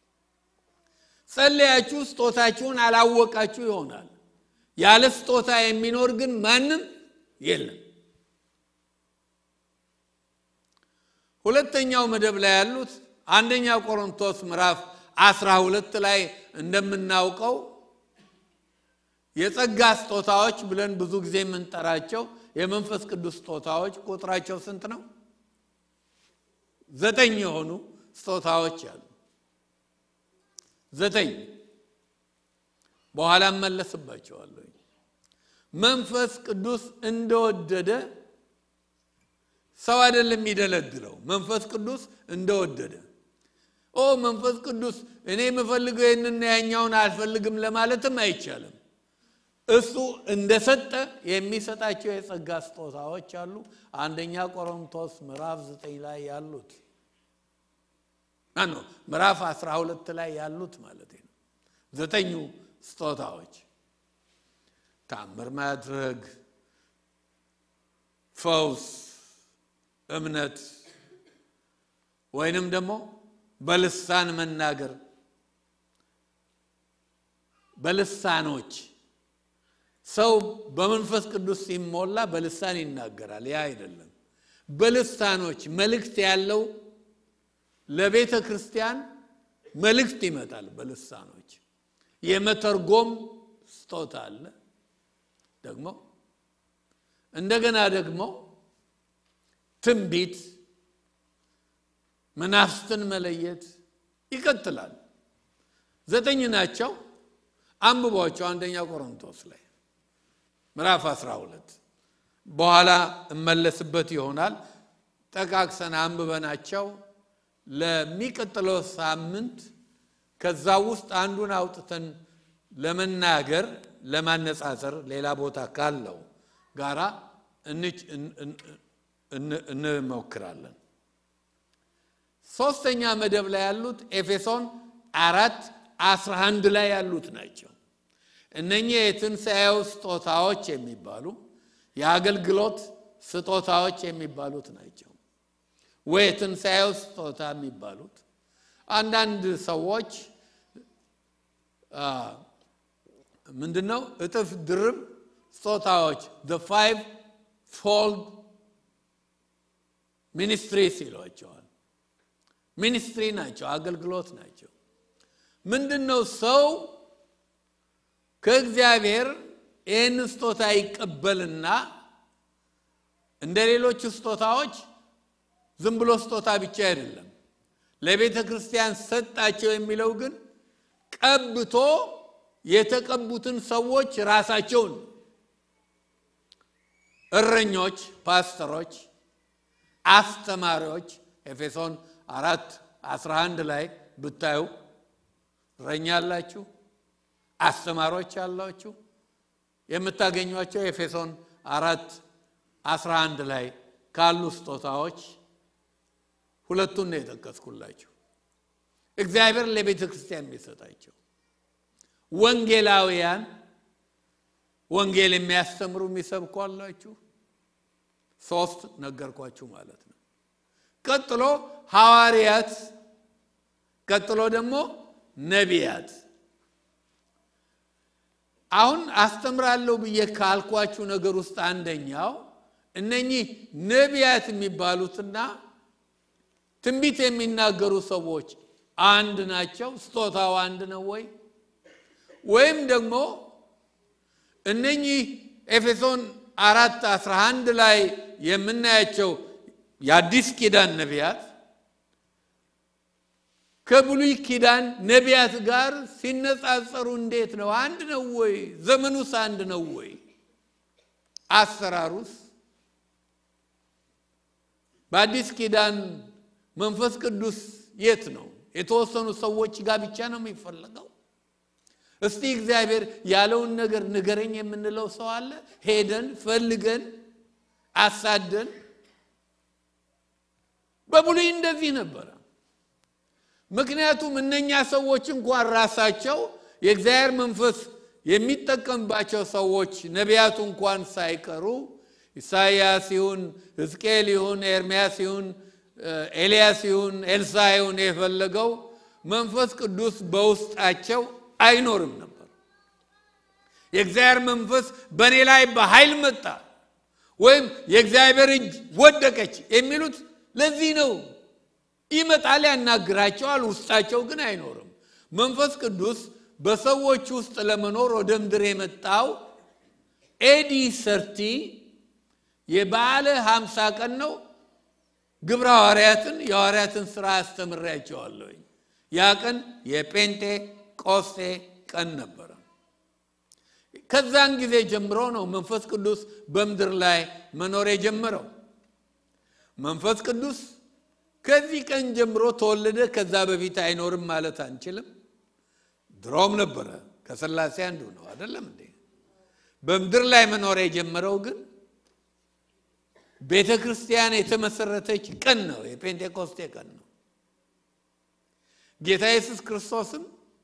ጸለያችሁ ስጦታችሁን አላወቃችሁ ይሆናል። ያለ ስጦታ የሚኖር ግን ማንም የለም። ሁለተኛው መደብ ላይ ያሉት አንደኛ ቆሮንቶስ ምዕራፍ አስራ ሁለት ላይ እንደምናውቀው የጸጋ ስጦታዎች ብለን ብዙ ጊዜ የምንጠራቸው የመንፈስ ቅዱስ ስጦታዎች ቁጥራቸው ስንት ነው? ዘጠኝ የሆኑ ስጦታዎች አሉ። ዘጠኝ በኋላ እመለስባቸዋለሁ። መንፈስ ቅዱስ እንደወደደ ሰው አይደለም የሚደለድለው። መንፈስ ቅዱስ እንደወደደ ኦ መንፈስ ቅዱስ እኔ የምፈልገው ይህንና ያኛውን አልፈልግም ለማለትም አይቻልም። እሱ እንደሰጠ የሚሰጣቸው የጸጋ ስጦታዎች አሉ። አንደኛ ቆሮንቶስ ምዕራፍ ዘጠኝ ላይ ያሉት ነው ምዕራፍ አስራ ሁለት ላይ ያሉት ማለት ነው። ዘጠኙ ስጦታዎች ታምር ማድረግ፣ ፈውስ፣ እምነት ወይንም ደግሞ በልሳን መናገር በልሳኖች ሰው በመንፈስ ቅዱስ ሲሞላ በልሳን ይናገራል። ያ አይደለም። በልሳኖች መልእክት ያለው ለቤተ ክርስቲያን መልእክት ይመጣል። በልሳኖች የመተርጎም ስጦታ አለ። ደግሞ እንደገና ደግሞ ትንቢት፣ መናፍስትን መለየት ይቀጥላል። ዘጠኝ ናቸው። አንብቧቸው አንደኛ ቆሮንቶስ ላይ ምዕራፍ 12 በኋላ እመለስበት ይሆናል። ጠቃቅሰን አንብበናቸው ለሚቀጥለው ሳምንት ከዛ ውስጥ አንዱን አውጥተን ለመናገር ለማነጻጸር ሌላ ቦታ ካለው ጋራ እንሞክራለን። ሶስተኛ መደብ ላይ ያሉት ኤፌሶን አራት አስራ አንድ ላይ ያሉት ናቸው። እነኚህ የትንሣኤው ስጦታዎች የሚባሉ የአገልግሎት ስጦታዎች የሚባሉት ናቸው። ወይ የትንሣኤው ስጦታ የሚባሉት አንዳንድ ሰዎች ምንድን ነው እጥፍ ድርብ ስጦታዎች ፋይቭ ፎልድ ሚኒስትሪስ ይሏቸዋል። ሚኒስትሪ ናቸው፣ አገልግሎት ናቸው። ምንድን ነው ሰው ከእግዚአብሔር ይህን ስጦታ ይቀበልና እንደ ሌሎቹ ስጦታዎች ዝም ብሎ ስጦታ ብቻ አይደለም። ለቤተ ክርስቲያን ሰጣቸው የሚለው ግን ቀብቶ የተቀቡትን ሰዎች ራሳቸውን እረኞች፣ ፓስተሮች፣ አስተማሪዎች ኤፌሶን አራት አስራ አንድ ላይ ብታዩ እረኛ አላችሁ፣ አስተማሪዎች አላችሁ። የምታገኟቸው ኤፌሶን አራት አስራ አንድ ላይ ካሉ ስጦታዎች ሁለቱን ነው የጠቀስኩላችሁ። እግዚአብሔር ለቤተ ክርስቲያን የሚሰጣቸው ወንጌላውያን ወንጌል የሚያስተምሩ የሚሰብኩ አላችሁ። ሶስት ነገርኳችሁ ማለት ነው። ቀጥሎ ሐዋርያት፣ ቀጥሎ ደግሞ ነቢያት። አሁን አስተምራለሁ ብዬ ካልኳችሁ ነገር ውስጥ አንደኛው እነኚህ ነቢያት የሚባሉትና ትንቢት የሚናገሩ ሰዎች አንድ ናቸው? ስጦታው አንድ ነው ወይ? ወይም ደግሞ እነኚህ ኤፌሶን አራት አስራ አንድ ላይ የምናያቸው የአዲስ ኪዳን ነቢያት ከብሉይ ኪዳን ነቢያት ጋር ሲነጻጸሩ እንዴት ነው? አንድ ነው ወይ? ዘመኑስ አንድ ነው ወይ? አሰራሩስ? በአዲስ ኪዳን መንፈስ ቅዱስ የት ነው? የተወሰኑ ሰዎች ጋር ብቻ ነው የሚፈለገው? እስቲ እግዚአብሔር ያለውን ነገር ንገረኝ የምንለው ሰው አለ? ሄደን ፈልገን አሳደን። በብሉይ እንደዚህ ነበረ። ምክንያቱም እነኛ ሰዎች እንኳን ራሳቸው የእግዚአብሔር መንፈስ የሚጠቀምባቸው ሰዎች ነቢያቱ እንኳን ሳይቀሩ ኢሳይያስ ይሁን ሕዝቅኤል ይሁን ኤርምያስ ይሁን ኤልያስ ይሁን ኤልሳ ይሁን የፈለገው መንፈስ ቅዱስ በውስጣቸው አይኖርም ነበር። የእግዚአብሔር መንፈስ በእኔ ላይ በኃይል መጣ ወይም የእግዚአብሔር እጅ ወደቀች የሚሉት ለዚህ ነው። ይመጣል፣ ያናግራቸዋል፣ ውስጣቸው ግን አይኖርም። መንፈስ ቅዱስ በሰዎች ውስጥ ለመኖር ወደ ምድር የመጣው ኤዲ ሰርቲ የበዓለ ሀምሳ ቀን ነው። ግብረ ሐዋርያትን የሐዋርያትን ሥራ አስተምሬያቸዋለሁ። ያ ቀን የጴንጤ ቆስጤ ቀን ነበረ። ከዛን ጊዜ ጀምሮ ነው መንፈስ ቅዱስ በምድር ላይ መኖር የጀመረው። መንፈስ ቅዱስ ከዚህ ቀን ጀምሮ ተወለደ፣ ከዛ በፊት አይኖርም ማለት አንችልም። ድሮም ነበረ፣ ከሥላሴ አንዱ ነው። አይደለም እንዴ? በምድር ላይ መኖር የጀመረው ግን ቤተ ክርስቲያን የተመሰረተች ቀን ነው፣ የፔንቴኮስቴ ቀን ነው። ጌታ ኢየሱስ ክርስቶስም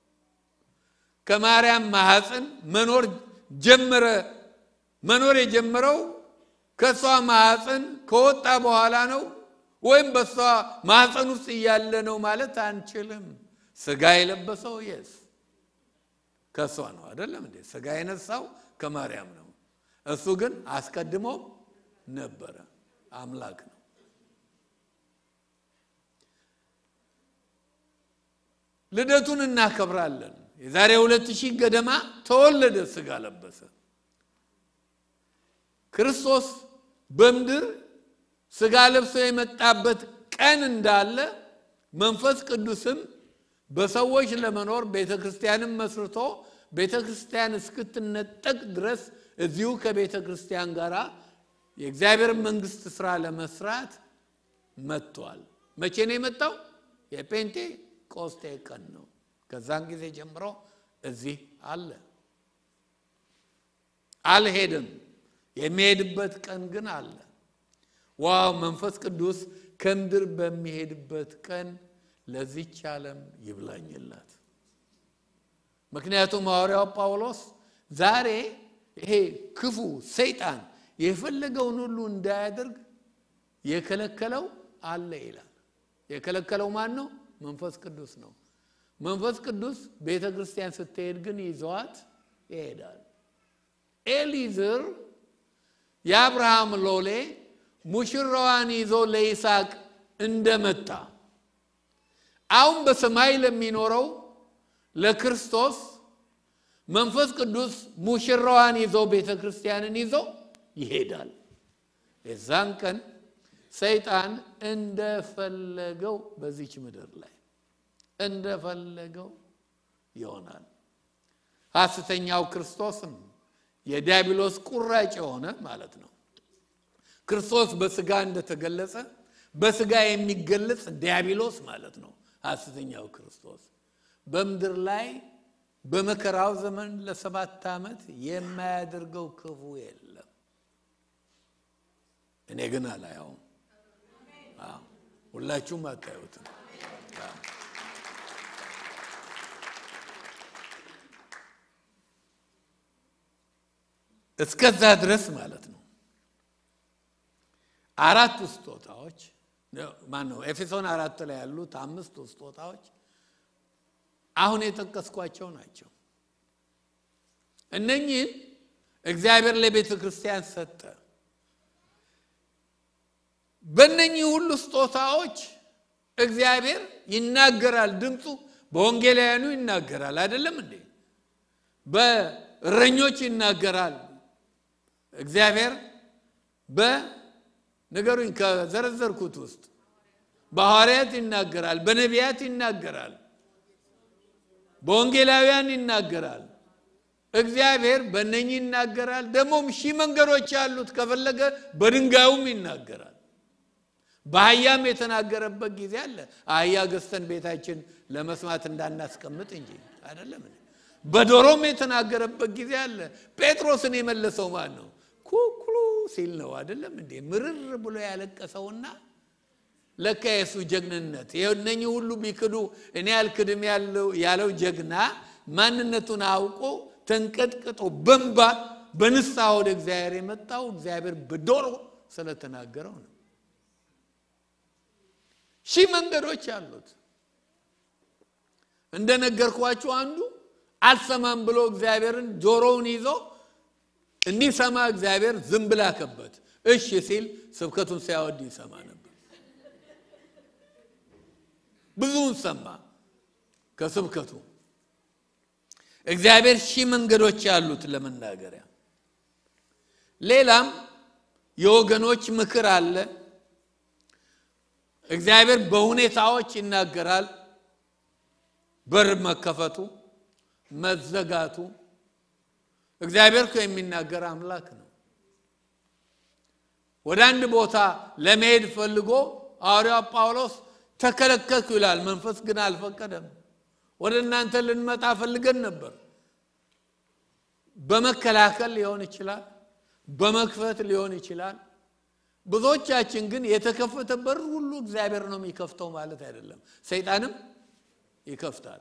ከማርያም ማኅፀን መኖር ጀመረ። መኖር የጀመረው ከእሷ ማኅፀን ከወጣ በኋላ ነው ወይም በእሷ ማኅፀን ውስጥ እያለ ነው ማለት አንችልም። ስጋ የለበሰው የስ ከእሷ ነው አይደለም እንዴ? ስጋ የነሳው ከማርያም ነው። እሱ ግን አስቀድሞ ነበረ፣ አምላክ ነው። ልደቱን እናከብራለን። የዛሬ ሁለት ሺህ ገደማ ተወለደ፣ ስጋ ለበሰ። ክርስቶስ በምድር ስጋ ለብሶ የመጣበት ቀን እንዳለ መንፈስ ቅዱስም በሰዎች ለመኖር ቤተ ክርስቲያንም መስርቶ ቤተ ክርስቲያን እስክትነጠቅ ድረስ እዚሁ ከቤተ ክርስቲያን ጋር የእግዚአብሔር መንግስት ስራ ለመስራት መጥቷል። መቼ ነው የመጣው? የጴንጤ ቆስጤ ቀን ነው። ከዛን ጊዜ ጀምሮ እዚህ አለ። አልሄድም። የሚሄድበት ቀን ግን አለ። ዋው መንፈስ ቅዱስ ከምድር በሚሄድበት ቀን ለዚች ዓለም ይብላኝላት። ምክንያቱም ሐዋርያው ጳውሎስ ዛሬ ይሄ ክፉ ሰይጣን የፈለገውን ሁሉ እንዳያደርግ የከለከለው አለ ይላል። የከለከለው ማን ነው? መንፈስ ቅዱስ ነው። መንፈስ ቅዱስ ቤተ ክርስቲያን ስትሄድ ግን ይዘዋት ይሄዳል። ኤሊዝር የአብርሃም ሎሌ ሙሽራዋን ይዞ ለይስሐቅ እንደመጣ አሁን በሰማይ ለሚኖረው ለክርስቶስ መንፈስ ቅዱስ ሙሽራዋን ይዞ ቤተ ክርስቲያንን ይዞ ይሄዳል። የዛን ቀን ሰይጣን እንደፈለገው በዚች ምድር ላይ እንደፈለገው ይሆናል። ሐሰተኛው ክርስቶስም የዲያብሎስ ቁራጭ የሆነ ማለት ነው። ክርስቶስ በስጋ እንደተገለጸ በስጋ የሚገለጽ ዲያብሎስ ማለት ነው። ሐሰተኛው ክርስቶስ በምድር ላይ በመከራው ዘመን ለሰባት ዓመት የማያደርገው ክፉ የለም። እኔ ግን አላየውም። ሁላችሁም አታዩትም። እስከዛ ድረስ ማለት ነው። አራቱ ስጦታዎች ማን ነው? ኤፌሶን አራት ላይ ያሉት አምስቱ ስጦታዎች አሁን የጠቀስኳቸው ናቸው። እነኚህን እግዚአብሔር ለቤተ ክርስቲያን ሰጠ። በእነኚህ ሁሉ ስጦታዎች እግዚአብሔር ይናገራል። ድምፁ በወንጌላውያኑ ይናገራል። አይደለም እንዴ? በእረኞች ይናገራል። እግዚአብሔር በነገሩኝ ከዘረዘርኩት ውስጥ በሐዋርያት ይናገራል፣ በነቢያት ይናገራል፣ በወንጌላውያን ይናገራል። እግዚአብሔር በእነኚህ ይናገራል። ደግሞም ሺህ መንገዶች ያሉት ከፈለገ በድንጋዩም ይናገራል። በአህያም የተናገረበት ጊዜ አለ። አህያ ገዝተን ቤታችን ለመስማት እንዳናስቀምጥ እንጂ አይደለም። በዶሮም የተናገረበት ጊዜ አለ። ጴጥሮስን የመለሰው ማን ነው? ኩኩሉ ሲል ነው አይደለም እንዴ? ምርር ብሎ ያለቀሰውና ለካ የሱ ጀግንነት እነኚህ ሁሉ ቢክዱ እኔ አልክድም ያለው ጀግና ማንነቱን አውቆ ተንቀጥቅጦ በንባ በንስሐ ወደ እግዚአብሔር የመጣው እግዚአብሔር በዶሮ ስለተናገረው ነው። ሺህ መንገዶች አሉት። እንደነገርኳችሁ አንዱ አልሰማም ብሎ እግዚአብሔርን ጆሮውን ይዞ እንዲሰማ እግዚአብሔር ዝም ብላ ከበት እሺ ሲል ስብከቱን ሲያወድ ይሰማ ነበር። ብዙውን ሰማ ከስብከቱ። እግዚአብሔር ሺህ መንገዶች ያሉት ለመናገሪያ። ሌላም የወገኖች ምክር አለ። እግዚአብሔር በሁኔታዎች ይናገራል። በር መከፈቱ፣ መዘጋቱ እግዚአብሔር እኮ የሚናገር አምላክ ነው። ወደ አንድ ቦታ ለመሄድ ፈልጎ ሐዋርያው ጳውሎስ ተከለከልኩ ይላል። መንፈስ ግን አልፈቀደም። ወደ እናንተ ልንመጣ ፈልገን ነበር። በመከላከል ሊሆን ይችላል፣ በመክፈት ሊሆን ይችላል። ብዙዎቻችን ግን የተከፈተ በር ሁሉ እግዚአብሔር ነው የሚከፍተው ማለት አይደለም። ሰይጣንም ይከፍታል።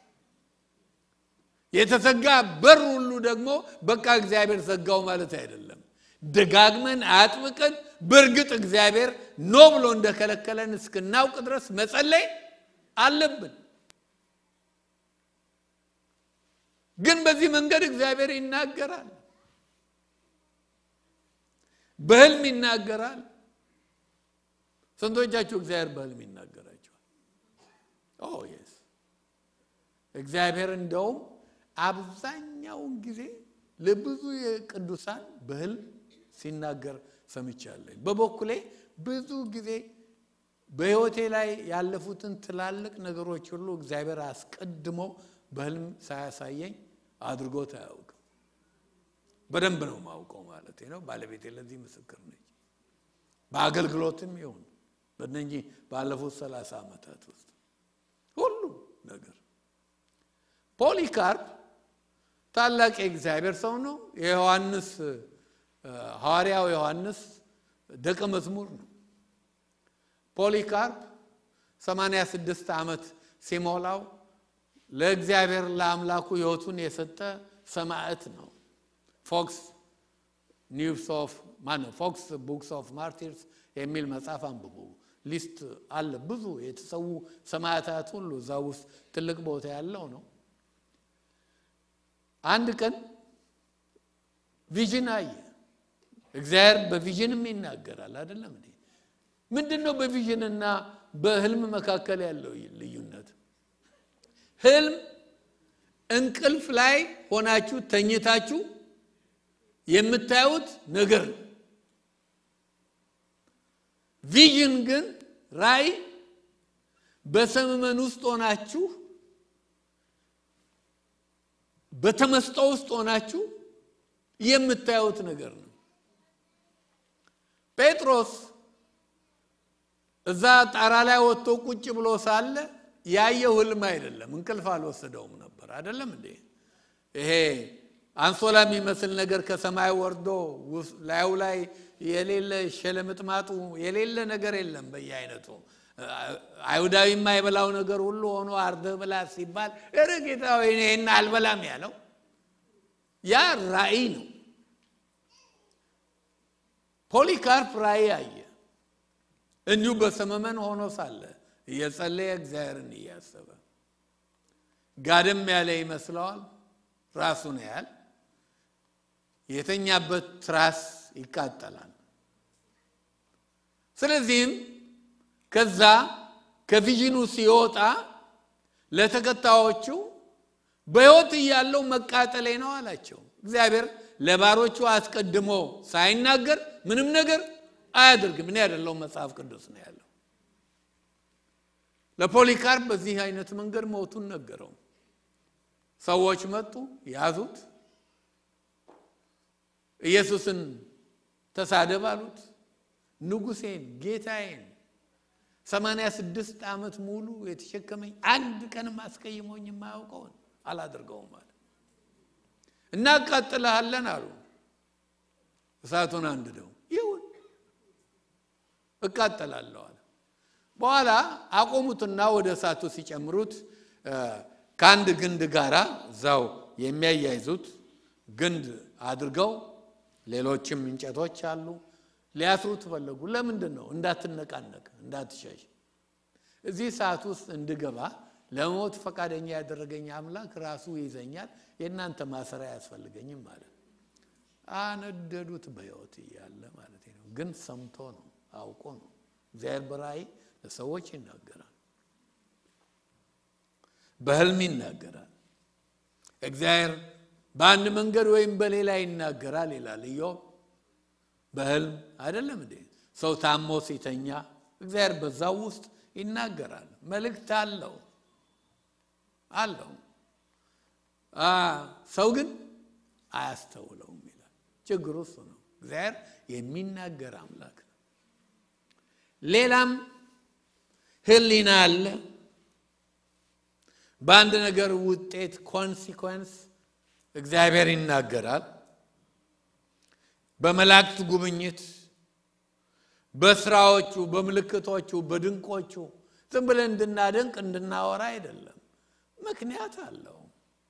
የተዘጋ በር ሁሉ ደግሞ በቃ እግዚአብሔር ዘጋው ማለት አይደለም። ደጋግመን አጥብቀን በእርግጥ እግዚአብሔር ኖ ብሎ እንደከለከለን እስክናውቅ ድረስ መጸለይ አለብን። ግን በዚህ መንገድ እግዚአብሔር ይናገራል። በህልም ይናገራል። ስንቶቻችሁ እግዚአብሔር በህልም ይናገራቸዋል? ኦ የስ እግዚአብሔር እንደውም አብዛኛውን ጊዜ ለብዙ የቅዱሳን በህልም ሲናገር ሰምቻለሁ። በበኩሌ ብዙ ጊዜ በህይወቴ ላይ ያለፉትን ትላልቅ ነገሮች ሁሉ እግዚአብሔር አስቀድሞ በህልም ሳያሳየኝ አድርጎት አያውቅም። በደንብ ነው ማውቀው ማለት ነው። ባለቤቴ ለዚህ ምስክር ነች። በአገልግሎትም ይሁን በእነኚህ ባለፉት ሰላሳ ዓመታት ውስጥ ነገር። ፖሊካርፕ ታላቅ የእግዚአብሔር ሰው ነው። የዮሐንስ ሐዋርያው ዮሐንስ ደቀ መዝሙር ነው። ፖሊካርፕ 86 ዓመት ሲሞላው ለእግዚአብሔር ለአምላኩ ሕይወቱን የሰጠ ሰማዕት ነው። ፎክስ ኒውስ ኦፍ ማነው ፎክስ ቡክስ ኦፍ ማርቲርስ የሚል መጽሐፍ አንብቡ። ሊስት አለ ብዙ የተሰዉ ሰማዕታት ሁሉ እዛ ውስጥ ትልቅ ቦታ ያለው ነው። አንድ ቀን ቪዥን አየ። እግዚአብሔር በቪዥንም ይናገራል አይደለም እንዴ? ምንድን ነው በቪዥንና በህልም መካከል ያለው ልዩነት? ህልም እንቅልፍ ላይ ሆናችሁ ተኝታችሁ የምታዩት ነገር ነው። ቪዥን ግን ራእይ በሰመመን ውስጥ ሆናችሁ በተመስጦ ውስጥ ሆናችሁ የምታዩት ነገር ነው። ጴጥሮስ እዛ ጣራ ላይ ወጥቶ ቁጭ ብሎ ሳለ ያየው ህልም አይደለም፣ እንቅልፍ አልወሰደውም ነበር። አይደለም እንዴ? ይሄ አንሶላ የሚመስል ነገር ከሰማይ ወርዶ ላዩ ላይ የሌለ ሸለምጥማጡ የሌለ ነገር የለም በየአይነቱ አይሁዳዊ የማይበላው ነገር ሁሉ ሆኖ አርደህ ብላ ሲባል ኧረ ጌታ ወይ ይሄን አልበላም ያለው ያ ራእይ ነው። ፖሊካርፕ ራእይ አየ። እንዲሁ በሰመመን ሆኖ ሳለ እየጸለየ እግዚአብሔርን እያሰበ ጋደም ያለ ይመስለዋል። ራሱን ያህል የተኛበት ትራስ ይቃጠላል። ስለዚህም ከዛ ከቪዥኑ ሲወጣ ለተከታዮቹ በሕይወት እያለው መቃጠሌ ነው አላቸው። እግዚአብሔር ለባሮቹ አስቀድሞ ሳይናገር ምንም ነገር አያደርግም። እኔ ያደለው መጽሐፍ ቅዱስ ነው ያለው። ለፖሊካርፕ በዚህ አይነት መንገድ ሞቱን ነገረው። ሰዎች መጡ፣ ያዙት፣ ኢየሱስን ተሳደብ አሉት። ንጉሴን ጌታዬን ሰማንያ ስድስት ዓመት ሙሉ የተሸከመኝ አንድ ቀንም አስቀይሞኝ የማያውቀውን አላደርገውም አለ። እናቃጥልሃለን አሉ። እሳቱን አንድደው ይሁን እቃጠላለሁ አለ። በኋላ አቆሙትና ወደ እሳቱ ሲጨምሩት ከአንድ ግንድ ጋራ እዛው የሚያያይዙት ግንድ አድርገው ሌሎችም እንጨቶች አሉ። ሊያስሩት ፈለጉ። ለምንድን ነው? እንዳትነቃነቅ፣ እንዳትሸሽ። እዚህ ሰዓት ውስጥ እንድገባ ለሞት ፈቃደኛ ያደረገኝ አምላክ ራሱ ይዘኛል። የእናንተ ማሰሪያ አያስፈልገኝም ማለት አነደዱት። በሕይወት እያለ ማለት ነው። ግን ሰምቶ ነው አውቆ ነው። እግዚአብሔር በራእይ ለሰዎች ይናገራል፣ በህልም ይናገራል። እግዚአብሔር በአንድ መንገድ ወይም በሌላ ይናገራል ይላል ኢዮብ። በህልም አይደለም እንዴ? ሰው ታሞ ሲተኛ እግዚአብሔር በዛው ውስጥ ይናገራል። መልእክት አለው አለው። ሰው ግን አያስተውለውም ይላል። ችግሩ እሱ ነው። እግዚአብሔር የሚናገር አምላክ ነው። ሌላም ህሊና አለ። በአንድ ነገር ውጤት ኮንሲኮንስ እግዚአብሔር ይናገራል። በመላእክት ጉብኝት፣ በስራዎቹ፣ በምልክቶቹ፣ በድንቆቹ ዝም ብለን እንድናደንቅ እንድናወራ አይደለም። ምክንያት አለው።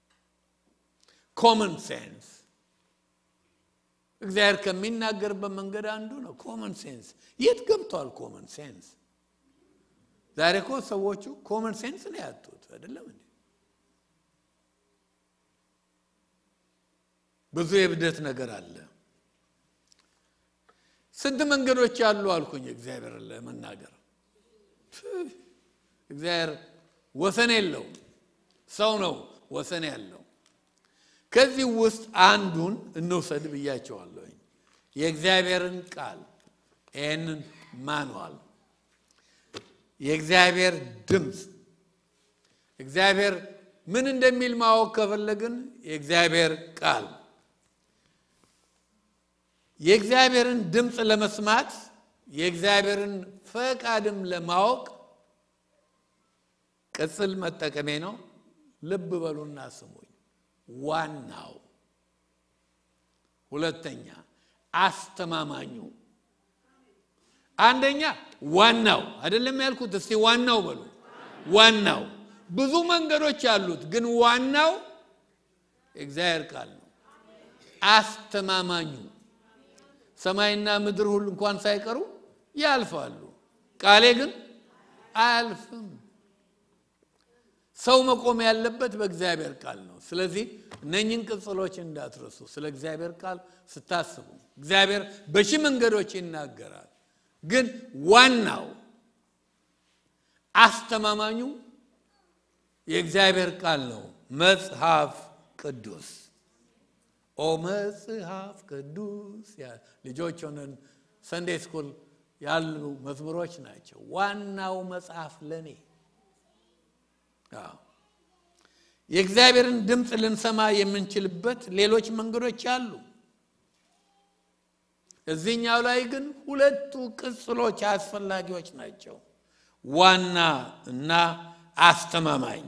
ኮመን ሴንስ እግዚአብሔር ከሚናገርበት መንገድ አንዱ ነው። ኮመን ሴንስ የት ገብቷል? ኮመን ሴንስ ዛሬ እኮ ሰዎቹ ኮመን ሴንስ ነው ያጡት። አይደለም እንዴ? ብዙ የብደት ነገር አለ። ስንት መንገዶች አሉ አልኩኝ እግዚአብሔር ለመናገር። እግዚአብሔር ወሰን የለው፣ ሰው ነው ወሰን ያለው። ከዚህ ውስጥ አንዱን እንውሰድ ብያቸዋለሁኝ። የእግዚአብሔርን ቃል ይህንን ማንዋል የእግዚአብሔር ድምፅ እግዚአብሔር ምን እንደሚል ማወቅ ከፈለግን የእግዚአብሔር ቃል የእግዚአብሔርን ድምፅ ለመስማት የእግዚአብሔርን ፈቃድም ለማወቅ ቅጽል መጠቀሜ ነው። ልብ በሉና ስሙኝ። ዋናው ሁለተኛ አስተማማኙ አንደኛ ዋናው አይደለም ያልኩት። እስቲ ዋናው በሉ። ዋናው ብዙ መንገዶች አሉት፣ ግን ዋናው የእግዚአብሔር ቃል ነው። አስተማማኙ ሰማይና ምድር ሁሉ እንኳን ሳይቀሩ ያልፋሉ፣ ቃሌ ግን አያልፍም። ሰው መቆም ያለበት በእግዚአብሔር ቃል ነው። ስለዚህ እነኝን ቅጽሎች እንዳትረሱ። ስለ እግዚአብሔር ቃል ስታስቡ እግዚአብሔር በሺህ መንገዶች ይናገራል፣ ግን ዋናው አስተማማኙ የእግዚአብሔር ቃል ነው። መጽሐፍ ቅዱስ ኦ መጽሐፍ ቅዱስ ልጆች ሆነን ሰንዴ ስኩል ያሉ መዝሙሮች ናቸው። ዋናው መጽሐፍ ለኔ የእግዚአብሔርን ድምፅ ልንሰማ የምንችልበት ሌሎች መንገዶች አሉ። እዚህኛው ላይ ግን ሁለቱ ቅጽሎች አስፈላጊዎች ናቸው። ዋና እና አስተማማኝ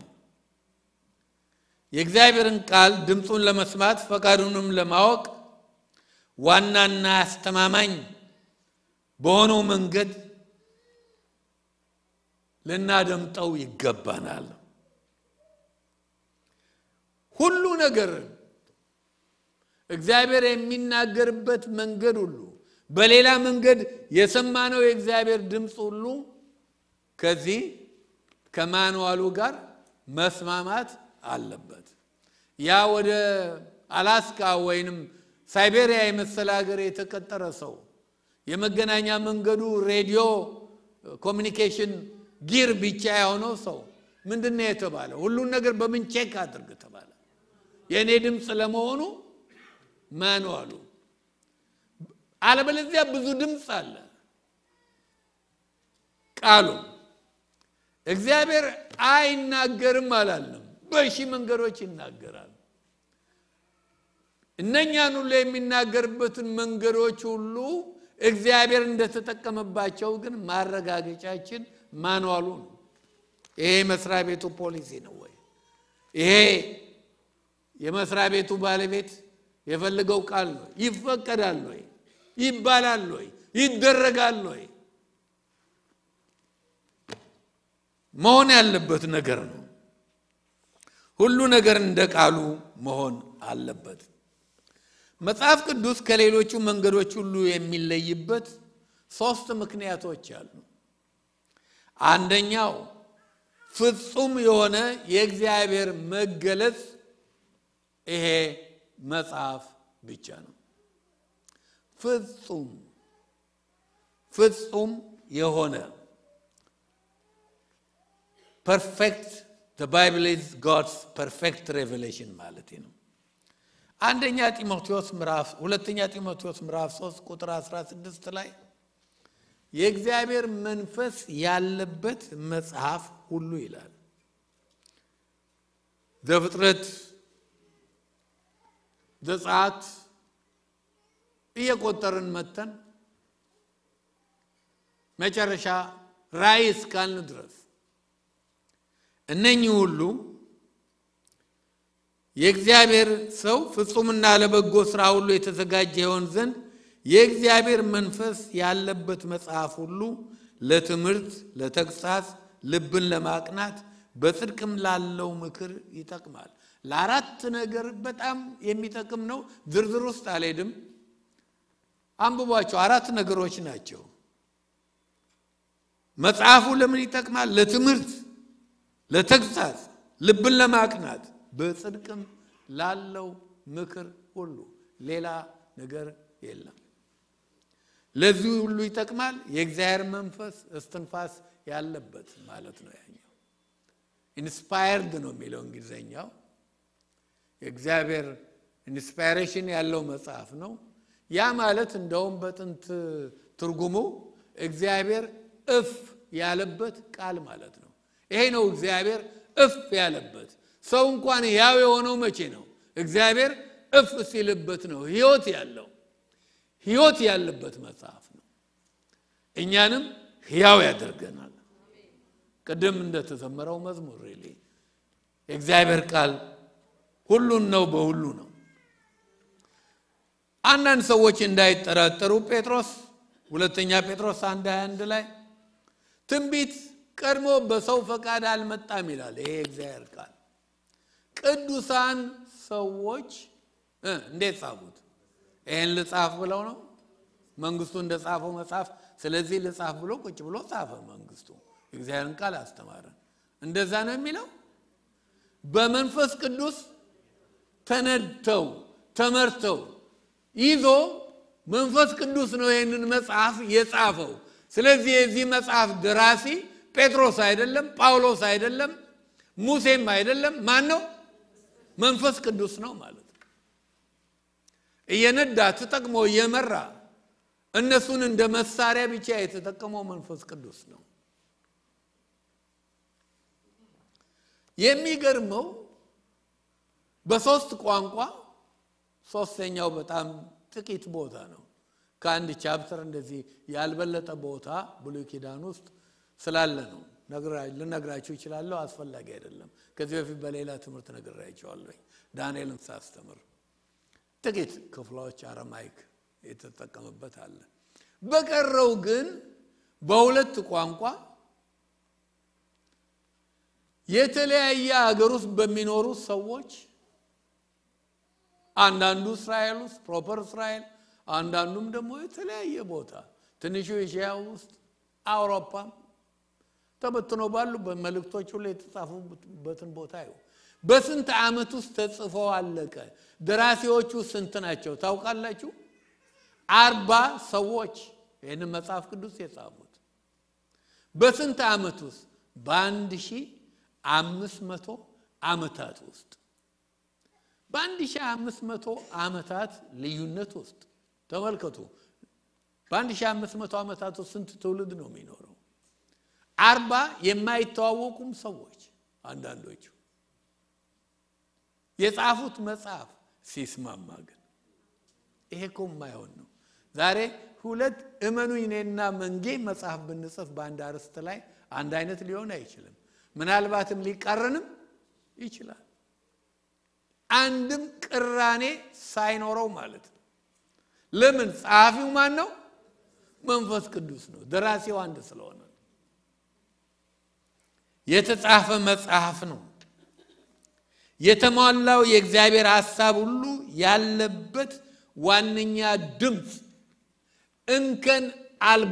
የእግዚአብሔርን ቃል ድምፁን ለመስማት ፈቃዱንም ለማወቅ ዋናና አስተማማኝ በሆነው መንገድ ልናደምጠው ይገባናል። ሁሉ ነገር እግዚአብሔር የሚናገርበት መንገድ ሁሉ በሌላ መንገድ የሰማነው የእግዚአብሔር ድምፅ ሁሉ ከዚህ ከማንዋሉ ጋር መስማማት አለበት። ያ ወደ አላስካ ወይንም ሳይቤሪያ የመሰለ ሀገር የተቀጠረ ሰው የመገናኛ መንገዱ ሬዲዮ ኮሚኒኬሽን ጊር ብቻ የሆነው ሰው ምንድን ነው የተባለ? ሁሉን ነገር በምን ቼክ አድርግ ተባለ። የእኔ ድምፅ ለመሆኑ ማንዋሉ፣ አለበለዚያ ብዙ ድምፅ አለ ቃሉ። እግዚአብሔር አይናገርም አላለም። በሺህ መንገዶች ይናገራል። እነኛን ሁሉ የሚናገርበትን መንገዶች ሁሉ እግዚአብሔር እንደተጠቀመባቸው ግን ማረጋገጫችን ማንዋሉ ነው። ይሄ የመስሪያ ቤቱ ፖሊሲ ነው ወይ? ይሄ የመስሪያ ቤቱ ባለቤት የፈለገው ቃል ነው? ይፈቀዳል ወይ? ይባላል ወይ? ይደረጋል ወይ? መሆን ያለበት ነገር ነው። ሁሉ ነገር እንደ ቃሉ መሆን አለበት። መጽሐፍ ቅዱስ ከሌሎቹ መንገዶች ሁሉ የሚለይበት ሶስት ምክንያቶች አሉ። አንደኛው ፍጹም የሆነ የእግዚአብሔር መገለጽ ይሄ መጽሐፍ ብቻ ነው። ፍጹም ፍጹም የሆነ ፐርፌክት ዘ ባይብል ኢዝ ጎድስ ፐርፌክት ሬቨሌሽን ማለት ነው። አንደኛ ጢሞቴዎስ ምዕራፍ ሁለተኛ ጢሞቴዎስ ምዕራፍ 3 ቁጥር 16 ላይ የእግዚአብሔር መንፈስ ያለበት መጽሐፍ ሁሉ ይላል። ዘፍጥረት፣ ዘጸአት እየቆጠርን መተን መጨረሻ ራእይ እስካልን ድረስ እነኚህ ሁሉ የእግዚአብሔር ሰው ፍጹምና ለበጎ ሥራ ሁሉ የተዘጋጀ ይሆን ዘንድ የእግዚአብሔር መንፈስ ያለበት መጽሐፍ ሁሉ ለትምህርት፣ ለተግሳጽ፣ ልብን ለማቅናት በጽድቅም ላለው ምክር ይጠቅማል። ለአራት ነገር በጣም የሚጠቅም ነው። ዝርዝር ውስጥ አልሄድም፣ አንብቧቸው። አራት ነገሮች ናቸው። መጽሐፉ ለምን ይጠቅማል? ለትምህርት፣ ለተግሳጽ፣ ልብን ለማቅናት በጽድቅም ላለው ምክር ሁሉ ሌላ ነገር የለም። ለዚህ ሁሉ ይጠቅማል። የእግዚአብሔር መንፈስ እስትንፋስ ያለበት ማለት ነው። ያኛው ኢንስፓየርድ ነው የሚለው እንግሊዘኛው። የእግዚአብሔር ኢንስፓይሬሽን ያለው መጽሐፍ ነው። ያ ማለት እንደውም በጥንት ትርጉሙ እግዚአብሔር እፍ ያለበት ቃል ማለት ነው። ይሄ ነው እግዚአብሔር እፍ ያለበት። ሰው እንኳን ሕያው የሆነው መቼ ነው? እግዚአብሔር እፍ ሲልበት ነው ሕይወት ያለው ሕይወት ያለበት መጽሐፍ ነው። እኛንም ሕያው ያደርገናል። ቅድም እንደተዘመረው መዝሙር ሪሊ የእግዚአብሔር ቃል ሁሉን ነው፣ በሁሉ ነው። አንዳንድ ሰዎች እንዳይጠራጠሩ ጴጥሮስ ሁለተኛ ጴጥሮስ አንድ 21 ላይ ትንቢት ቀድሞ በሰው ፈቃድ አልመጣም ይላል። ይሄ የእግዚአብሔር ቃል ቅዱሳን ሰዎች እንዴት ጻፉት? ይህን ልጻፍ ብለው ነው መንግስቱ እንደ ጻፈው መጽሐፍ። ስለዚህ ልጻፍ ብሎ ቁጭ ብሎ ጻፈ። መንግስቱ የእግዚአብሔርን ቃል አስተማረን። እንደዛ ነው የሚለው። በመንፈስ ቅዱስ ተነድተው ተመርተው ይዞ መንፈስ ቅዱስ ነው ይህንን መጽሐፍ የጻፈው። ስለዚህ የዚህ መጽሐፍ ደራሲ ጴጥሮስ አይደለም፣ ጳውሎስ አይደለም፣ ሙሴም አይደለም። ማን ነው? መንፈስ ቅዱስ ነው ማለት ነው። እየነዳ ተጠቅሞ እየመራ እነሱን እንደ መሳሪያ ብቻ የተጠቀመው መንፈስ ቅዱስ ነው። የሚገርመው በሶስት ቋንቋ ሶስተኛው በጣም ጥቂት ቦታ ነው። ከአንድ ቻፕተር እንደዚህ ያልበለጠ ቦታ ብሉይ ኪዳን ውስጥ ስላለ ነው ልነግራችሁ ይችላለሁ። አስፈላጊ አይደለም። ከዚህ በፊት በሌላ ትምህርት ነግራችኋለሁ። ዳንኤልን ሳስተምር ጥቂት ክፍሎች አረማይክ የተጠቀመበት አለ። በቀረው ግን በሁለት ቋንቋ የተለያየ ሀገር ውስጥ በሚኖሩ ሰዎች አንዳንዱ እስራኤል ውስጥ ፕሮፐር እስራኤል፣ አንዳንዱም ደግሞ የተለያየ ቦታ ትንሹ ኤሽያ ውስጥ አውሮፓም ተበትኖ ባሉ በመልእክቶች ሁሉ የተጻፉበትን ቦታ ይሁ በስንት ዓመት ውስጥ ተጽፎ አለቀ። ደራሲዎቹ ስንት ናቸው ታውቃላችሁ? አርባ ሰዎች ይህን መጽሐፍ ቅዱስ የጻፉት በስንት ዓመት ውስጥ? በአንድ ሺህ አምስት መቶ ዓመታት ውስጥ በአንድ ሺህ አምስት መቶ ዓመታት ልዩነት ውስጥ ተመልከቱ። በአንድ ሺህ አምስት መቶ ዓመታት ውስጥ ስንት ትውልድ ነው የሚኖረው? አርባ የማይተዋወቁም ሰዎች አንዳንዶቹ የጻፉት መጽሐፍ ሲስማማ ግን ይሄ እኮ የማይሆን ነው። ዛሬ ሁለት እመኑኝ እኔና መንጌ መጽሐፍ ብንጽፍ በአንድ አርዕስት ላይ አንድ አይነት ሊሆን አይችልም። ምናልባትም ሊቃረንም ይችላል። አንድም ቅራኔ ሳይኖረው ማለት ነው። ለምን? ጸሐፊው ማን ነው? መንፈስ ቅዱስ ነው። ደራሲው አንድ ስለሆነ የተጻፈ መጽሐፍ ነው። የተሟላው የእግዚአብሔር ሐሳብ ሁሉ ያለበት ዋነኛ ድምፅ እንከን አልባ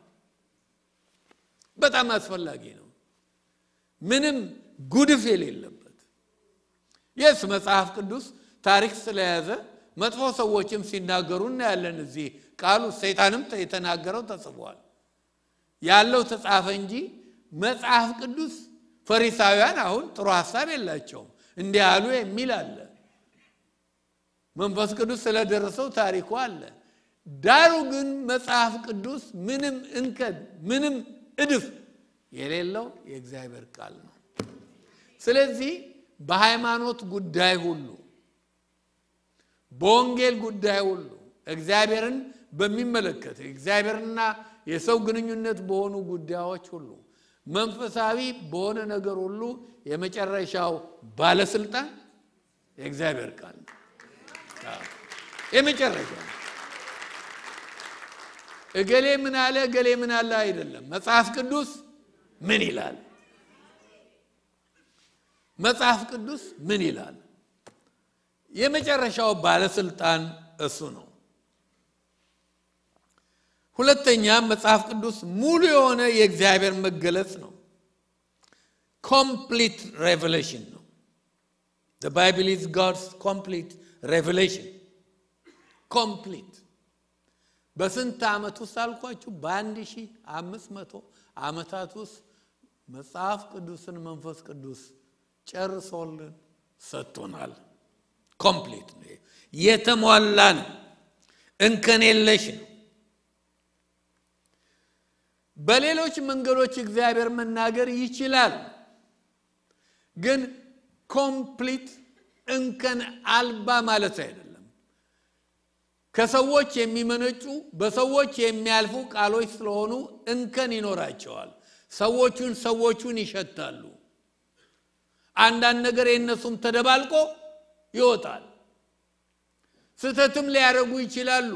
በጣም አስፈላጊ ነው። ምንም ጉድፍ የሌለበት የስ መጽሐፍ ቅዱስ ታሪክ ስለያዘ መጥፎ ሰዎችም ሲናገሩ እናያለን። እዚህ ቃሉ ሰይጣንም የተናገረው ተጽፏል ያለው ተጻፈ እንጂ መጽሐፍ ቅዱስ ፈሪሳውያን አሁን ጥሩ ሀሳብ የላቸውም እንዲህ አሉ የሚል አለ። መንፈስ ቅዱስ ስለደረሰው ታሪኩ አለ። ዳሩ ግን መጽሐፍ ቅዱስ ምንም እንከን ምንም እድፍ የሌለው የእግዚአብሔር ቃል ነው። ስለዚህ በሃይማኖት ጉዳይ ሁሉ፣ በወንጌል ጉዳይ ሁሉ እግዚአብሔርን በሚመለከት እግዚአብሔርና የሰው ግንኙነት በሆኑ ጉዳዮች ሁሉ መንፈሳዊ በሆነ ነገር ሁሉ የመጨረሻው ባለስልጣን የእግዚአብሔር ቃል ነው። የመጨረሻ እገሌ ምን አለ እገሌ ምን አለ አይደለም። መጽሐፍ ቅዱስ ምን ይላል? መጽሐፍ ቅዱስ ምን ይላል? የመጨረሻው ባለስልጣን እሱ ነው። ሁለተኛ መጽሐፍ ቅዱስ ሙሉ የሆነ የእግዚአብሔር መገለጽ ነው። ኮምፕሊት ሬቨሌሽን ነው። the bible is god's complete revelation ኮምፕሊት በስንት ዓመት ውስጥ አልኳችሁ? በአንድ ሺህ አምስት መቶ ዓመታት ውስጥ መጽሐፍ ቅዱስን መንፈስ ቅዱስ ጨርሶልን ሰጥቶናል። ኮምፕሊት ነው፣ የተሟላ ነው፣ እንከን የለሽ ነው። በሌሎች መንገዶች እግዚአብሔር መናገር ይችላል፣ ግን ኮምፕሊት እንከን አልባ ማለት አይደለም። ከሰዎች የሚመነጩ በሰዎች የሚያልፉ ቃሎች ስለሆኑ እንከን ይኖራቸዋል። ሰዎቹን ሰዎቹን ይሸታሉ። አንዳንድ ነገር የእነሱም ተደባልቆ ይወጣል። ስህተትም ሊያደርጉ ይችላሉ።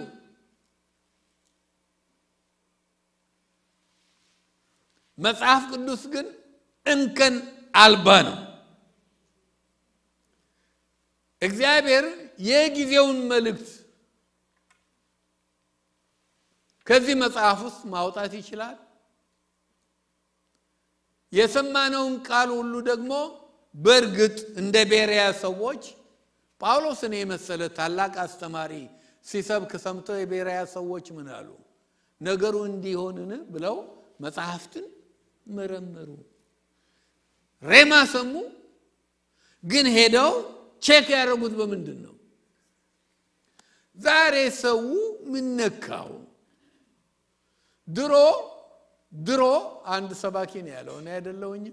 መጽሐፍ ቅዱስ ግን እንከን አልባ ነው። እግዚአብሔር የጊዜውን መልእክት ከዚህ መጽሐፍ ውስጥ ማውጣት ይችላል። የሰማነውን ቃል ሁሉ ደግሞ በእርግጥ እንደ ቤሪያ ሰዎች ጳውሎስን የመሰለ ታላቅ አስተማሪ ሲሰብክ ሰምተው የቤሪያ ሰዎች ምን አሉ? ነገሩ እንዲሆንን ብለው መጽሐፍትን መረመሩ። ሬማ ሰሙ፣ ግን ሄደው ቼክ ያደረጉት በምንድን ነው? ዛሬ ሰው ምን ነካው? ድሮ ድሮ አንድ ሰባኪ ነው ያለው፣ እኔ አይደለሁኝም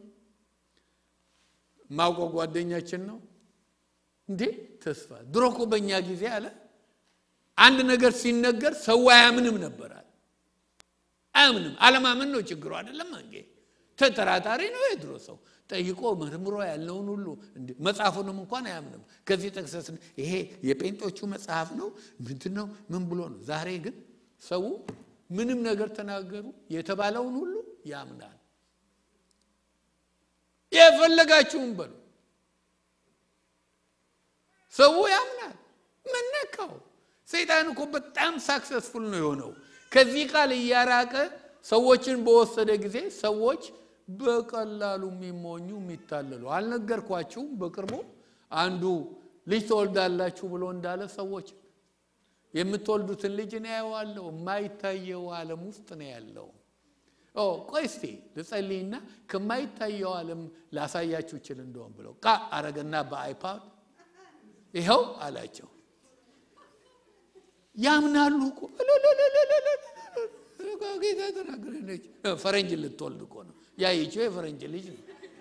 ማውቀው ጓደኛችን ነው። እንዴ ተስፋ ድሮ እኮ በእኛ ጊዜ አለ አንድ ነገር ሲነገር ሰው አያምንም ነበራል። አያምንም። አለማመን ነው ችግሩ አይደለም እንዴ? ተጠራጣሪ ነው የድሮ ሰው። ጠይቆ መርምሮ ያለውን ሁሉ መጽሐፉንም እንኳን አያምንም። ከዚህ ጠቅሰስ ይሄ የጴንጦቹ መጽሐፍ ነው ምንድን ነው ምን ብሎ ነው? ዛሬ ግን ሰው ምንም ነገር ተናገሩ የተባለውን ሁሉ ያምናል። የፈለጋችሁም በሉ ሰው ያምናል። መነካው ሰይጣን እኮ በጣም ሳክሰስፉል ነው የሆነው። ከዚህ ቃል እያራቀ ሰዎችን በወሰደ ጊዜ ሰዎች በቀላሉ የሚሞኙ የሚታለሉ አልነገርኳችሁም? በቅርቡ አንዱ ልጅ ትወልዳላችሁ ብሎ እንዳለ ሰዎች የምትወልዱትን ልጅ ነው ያየዋለሁ የማይታየው ዓለም ውስጥ ነው ያለው። ቆይ እስቲ ልጸልይና ከማይታየው ዓለም ላሳያችሁ ይችል እንደሆን ብለው ቃ አረገና በአይፓድ ይኸው አላቸው። ያምናሉ እኮ ጌታ ተናገረች። ፈረንጅ ልትወልድ እኮ ነው ያየችው፣ የፈረንጅ ልጅ ነው።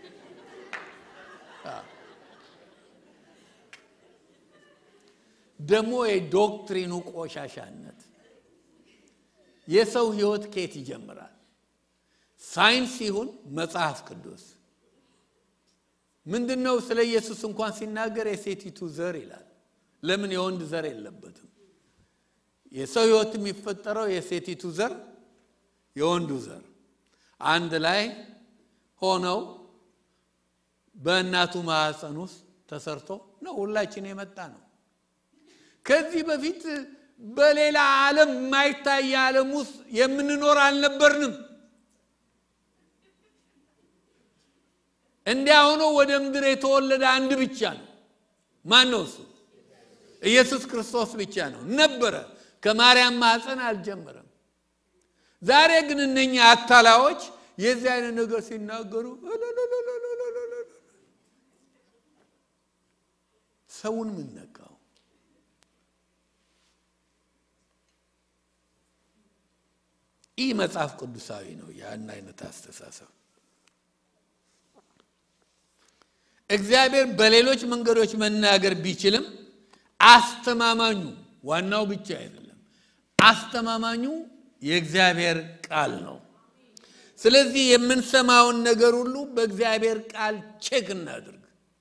ደግሞ የዶክትሪኑ ቆሻሻነት የሰው ሕይወት ከየት ይጀምራል? ሳይንስ ይሁን መጽሐፍ ቅዱስ ምንድን ነው? ስለ ኢየሱስ እንኳን ሲናገር የሴቲቱ ዘር ይላል። ለምን የወንድ ዘር የለበትም? የሰው ሕይወት የሚፈጠረው የሴቲቱ ዘር የወንዱ ዘር አንድ ላይ ሆነው በእናቱ ማኅፀን ውስጥ ተሰርቶ ነው ሁላችን የመጣ ነው። ከዚህ በፊት በሌላ ዓለም የማይታይ ዓለም ውስጥ የምንኖር አልነበርንም። እንዲያ ሆኖ ወደ ምድር የተወለደ አንድ ብቻ ነው። ማን ነው እሱ? ኢየሱስ ክርስቶስ ብቻ ነው። ነበረ ከማርያም ማኅፀን አልጀመረም። ዛሬ ግን እነኛ አታላዎች የዚህ አይነት ነገር ሲናገሩ ሰውን ምን ነካው? ይህ መጽሐፍ ቅዱሳዊ ነው። ያን አይነት አስተሳሰብ እግዚአብሔር በሌሎች መንገዶች መናገር ቢችልም አስተማማኙ ዋናው ብቻ አይደለም፣ አስተማማኙ የእግዚአብሔር ቃል ነው። ስለዚህ የምንሰማውን ነገር ሁሉ በእግዚአብሔር ቃል ቼክ እናድርግ።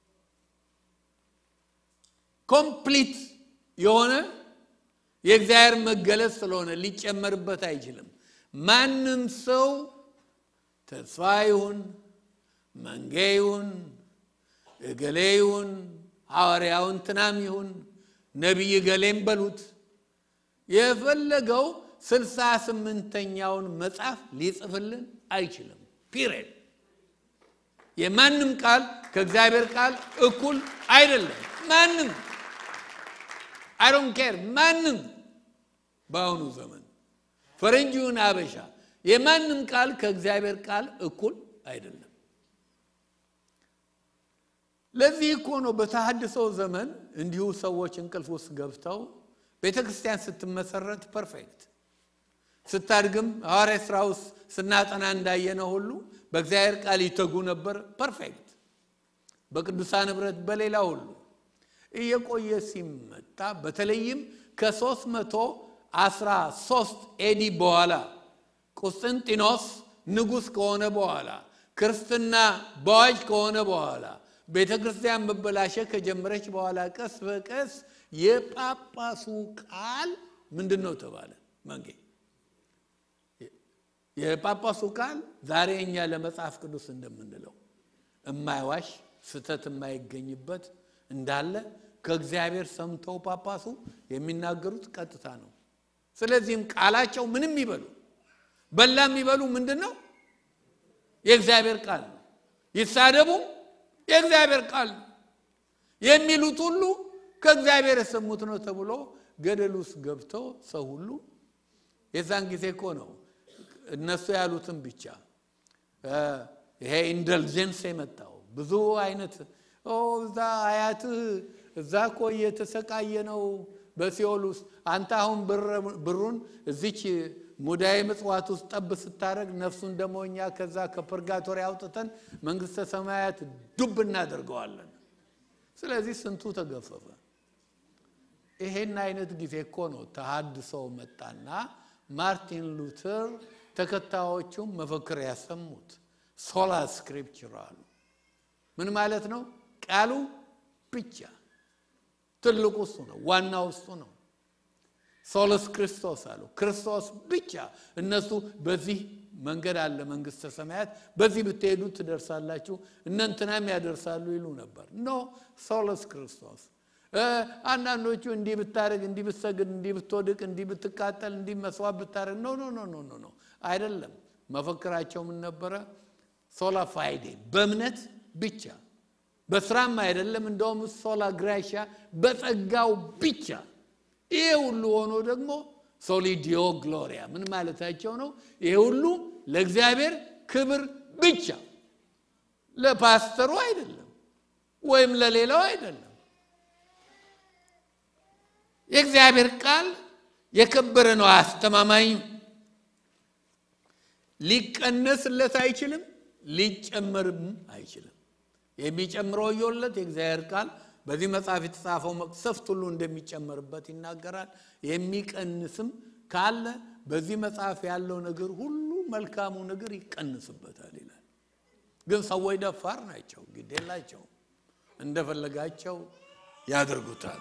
ኮምፕሊት የሆነ የእግዚአብሔር መገለጽ ስለሆነ ሊጨመርበት አይችልም። ማንም ሰው ተስፋ ይሁን መንጌ ይሁን እገሌ ይሁን ሐዋርያውን ትናም ይሁን ነቢይ ገሌም በሉት የፈለገው ስልሳ ስምንተኛውን መጽሐፍ ሊጽፍልን አይችልም። ፒሪድ። የማንም ቃል ከእግዚአብሔር ቃል እኩል አይደለም። ማንም አይዶን ኬር ማንም በአሁኑ ዘመን ፈረንጂውን አበሻ የማንም ቃል ከእግዚአብሔር ቃል እኩል አይደለም። ለዚህ እኮ ነው በተሐድሶ ዘመን እንዲሁ ሰዎች እንቅልፍ ውስጥ ገብተው ቤተ ክርስቲያን ስትመሰረት ፐርፌክት ስታድግም ሐዋርያ ሥራ ውስጥ ስናጠና እንዳየነው ሁሉ በእግዚአብሔር ቃል ይተጉ ነበር። ፐርፌክት በቅዱሳን ኅብረት በሌላ ሁሉ እየቆየ ሲመጣ በተለይም ከሦስት መቶ አስራ ሦስት ኤዲ በኋላ ቁስጥንጢኖስ ንጉሥ ከሆነ በኋላ ክርስትና በዋጅ ከሆነ በኋላ ቤተ ክርስቲያን መበላሸት ከጀመረች በኋላ ቀስ በቀስ የጳጳሱ ቃል ምንድን ነው ተባለ መንጌ የጳጳሱ ቃል ዛሬ እኛ ለመጽሐፍ ቅዱስ እንደምንለው የማይዋሽ ስህተት የማይገኝበት እንዳለ ከእግዚአብሔር ሰምተው ጳጳሱ የሚናገሩት ቀጥታ ነው። ስለዚህም ቃላቸው ምንም ይበሉ በላ የሚበሉ ምንድን ነው? የእግዚአብሔር ቃል ነው። ይሳደቡም የእግዚአብሔር ቃል ነው። የሚሉት ሁሉ ከእግዚአብሔር የሰሙት ነው ተብሎ ገደል ውስጥ ገብተው ሰው ሁሉ የዛን ጊዜ እኮ ነው እነሱ ያሉትን ብቻ ይሄ ኢንደልጀንስ የመጣው ብዙ አይነት እዛ አያትህ እዛ እኮ እየተሰቃየ ነው በሲኦል ውስጥ አንተ አሁን ብሩን እዚች ሙዳየ ምጽዋት ውስጥ ጠብ ስታደረግ ነፍሱን ደግሞ እኛ ከዛ ከፐርጋቶሪ አውጥተን መንግስተ ሰማያት ዱብ እናደርገዋለን። ስለዚህ ስንቱ ተገፈፈ። ይሄን አይነት ጊዜ እኮ ነው ተሃድሶ መጣና ማርቲን ሉተር ተከታዮቹም መፈክር ያሰሙት ሶላ ስክሪፕቸር አሉ። ምን ማለት ነው? ቃሉ ብቻ ትልቁ እሱ ነው፣ ዋናው እሱ ነው። ሶሎስ ክርስቶስ አሉ። ክርስቶስ ብቻ። እነሱ በዚህ መንገድ አለ መንግስተ ሰማያት፣ በዚህ ብትሄዱ ትደርሳላችሁ፣ እነንትናም ያደርሳሉ ይሉ ነበር። ኖ ሶሎስ ክርስቶስ። አንዳንዶቹ እንዲህ ብታደርግ፣ እንዲህ ብትሰግድ፣ እንዲህ ብትወድቅ፣ እንዲህ ብትቃጠል፣ እንዲህ መስዋዕት ብታደርግ፣ ኖ ኖ ኖ ኖ ኖ ኖ አይደለም። መፈክራቸው ምን ነበረ? ሶላ ፋይዴ በእምነት ብቻ በስራም አይደለም። እንደውም ሶላ ግራሻ በጸጋው ብቻ ይሄ ሁሉ ሆኖ ደግሞ ሶሊዲዮ ግሎሪያ ምን ማለታቸው ነው? ይሄ ሁሉ ለእግዚአብሔር ክብር ብቻ ለፓስተሩ አይደለም፣ ወይም ለሌላው አይደለም። የእግዚአብሔር ቃል የከበረ ነው፣ አስተማማኝ ሊቀነስለት አይችልም፣ ሊጨመርም አይችልም። የሚጨምረው እየለት የእግዚአብሔር ቃል በዚህ መጽሐፍ የተጻፈው መቅሰፍት ሁሉ እንደሚጨመርበት ይናገራል። የሚቀንስም ካለ በዚህ መጽሐፍ ያለው ነገር ሁሉ መልካሙ ነገር ይቀንስበታል ይላል። ግን ሰዎች ደፋር ናቸው፣ ግድ የላቸውም፣ እንደፈለጋቸው ያደርጉታል።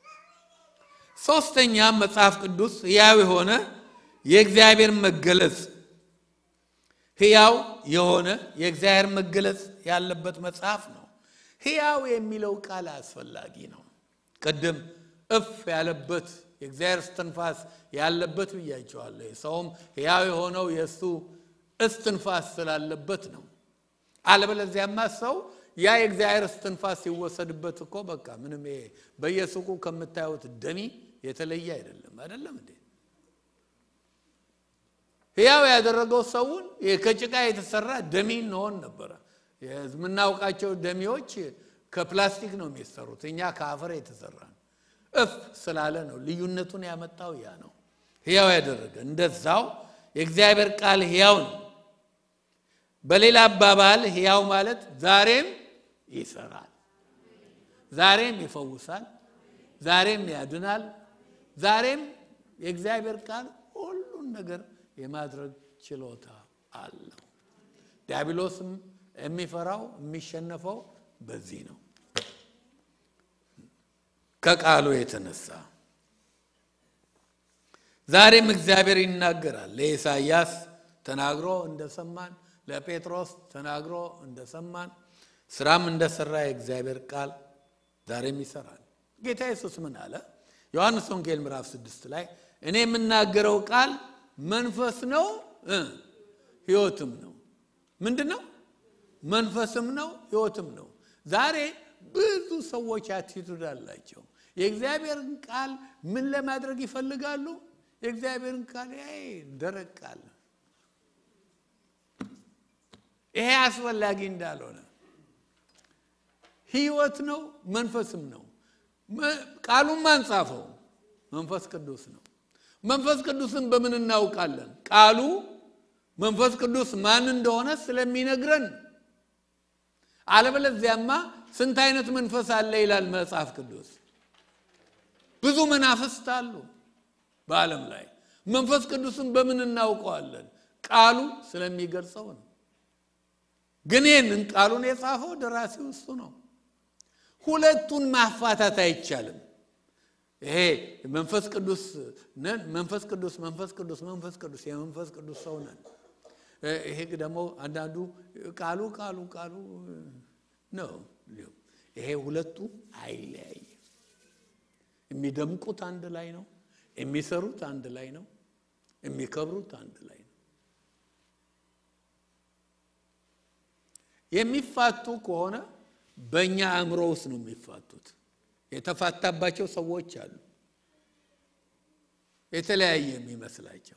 ሶስተኛ መጽሐፍ ቅዱስ ሕያው የሆነ የእግዚአብሔር መገለጽ ሕያው የሆነ የእግዚአብሔር መገለጽ ያለበት መጽሐፍ ነው። ሕያው የሚለው ቃል አስፈላጊ ነው። ቅድም እፍ ያለበት የእግዚአብሔር እስትንፋስ ያለበት ብያቸዋለሁ። ሰውም ሕያው የሆነው የእሱ እስትንፋስ ስላለበት ነው። አለበለዚያማ ሰው ያ የእግዚአብሔር እስትንፋስ ሲወሰድበት እኮ በቃ ምንም ይሄ በየሱቁ ከምታዩት ደሚ የተለየ አይደለም። አይደለም እንዴ? ሕያው ያደረገው ሰውን ከጭቃ የተሰራ ደሚ እንሆን ነበረ። የምናውቃቸው ደሚዎች ከፕላስቲክ ነው የሚሰሩት፣ እኛ ከአፈር የተሰራ ነው። እፍ ስላለ ነው ልዩነቱን ያመጣው ያ ነው ሕያው ያደረገ። እንደዛው የእግዚአብሔር ቃል ሕያው ነው። በሌላ አባባል ሕያው ማለት ዛሬም ይሰራል፣ ዛሬም ይፈውሳል፣ ዛሬም ያድናል፣ ዛሬም የእግዚአብሔር ቃል ሁሉን ነገር የማድረግ ችሎታ አለው። ዲያብሎስም የሚፈራው የሚሸነፈው በዚህ ነው፣ ከቃሉ የተነሳ ዛሬም እግዚአብሔር ይናገራል። ለኢሳይያስ ተናግሮ እንደሰማን፣ ለጴጥሮስ ተናግሮ እንደሰማን፣ ስራም እንደሰራ የእግዚአብሔር ቃል ዛሬም ይሰራል። ጌታ ኢየሱስ ምን አለ? ዮሐንስ ወንጌል ምዕራፍ ስድስት ላይ እኔ የምናገረው ቃል መንፈስ ነው ሕይወትም ነው። ምንድን ነው? መንፈስም ነው ሕይወትም ነው። ዛሬ ብዙ ሰዎች አቲቱድ አላቸው። የእግዚአብሔርን ቃል ምን ለማድረግ ይፈልጋሉ? የእግዚአብሔርን ቃል ደረቅ ቃል ይሄ አስፈላጊ እንዳልሆነ ሕይወት ነው መንፈስም ነው። ቃሉን ማን ጻፈው? መንፈስ ቅዱስ ነው። መንፈስ ቅዱስን በምን እናውቃለን? ቃሉ መንፈስ ቅዱስ ማን እንደሆነ ስለሚነግረን። አለበለዚያማ ስንት አይነት መንፈስ አለ ይላል መጽሐፍ ቅዱስ። ብዙ መናፍስት አሉ በዓለም ላይ። መንፈስ ቅዱስን በምን እናውቀዋለን? ቃሉ ስለሚገልጸው ነው። ግን ይህንን ቃሉን የጻፈው ደራሲው እሱ ነው። ሁለቱን ማፋታት አይቻልም። ይሄ መንፈስ ቅዱስ ነን፣ መንፈስ ቅዱስ መንፈስ ቅዱስ መንፈስ ቅዱስ የመንፈስ ቅዱስ ሰው ነን። ይሄ ደግሞ አንዳንዱ ቃሉ ቃሉ ቃሉ ነው። ይሄ ሁለቱ አይለያይም። የሚደምቁት አንድ ላይ ነው። የሚሰሩት አንድ ላይ ነው። የሚከብሩት አንድ ላይ ነው። የሚፋቱ ከሆነ በእኛ አእምሮ ውስጥ ነው የሚፋቱት። የተፋታባቸው ሰዎች አሉ፣ የተለያየ የሚመስላቸው።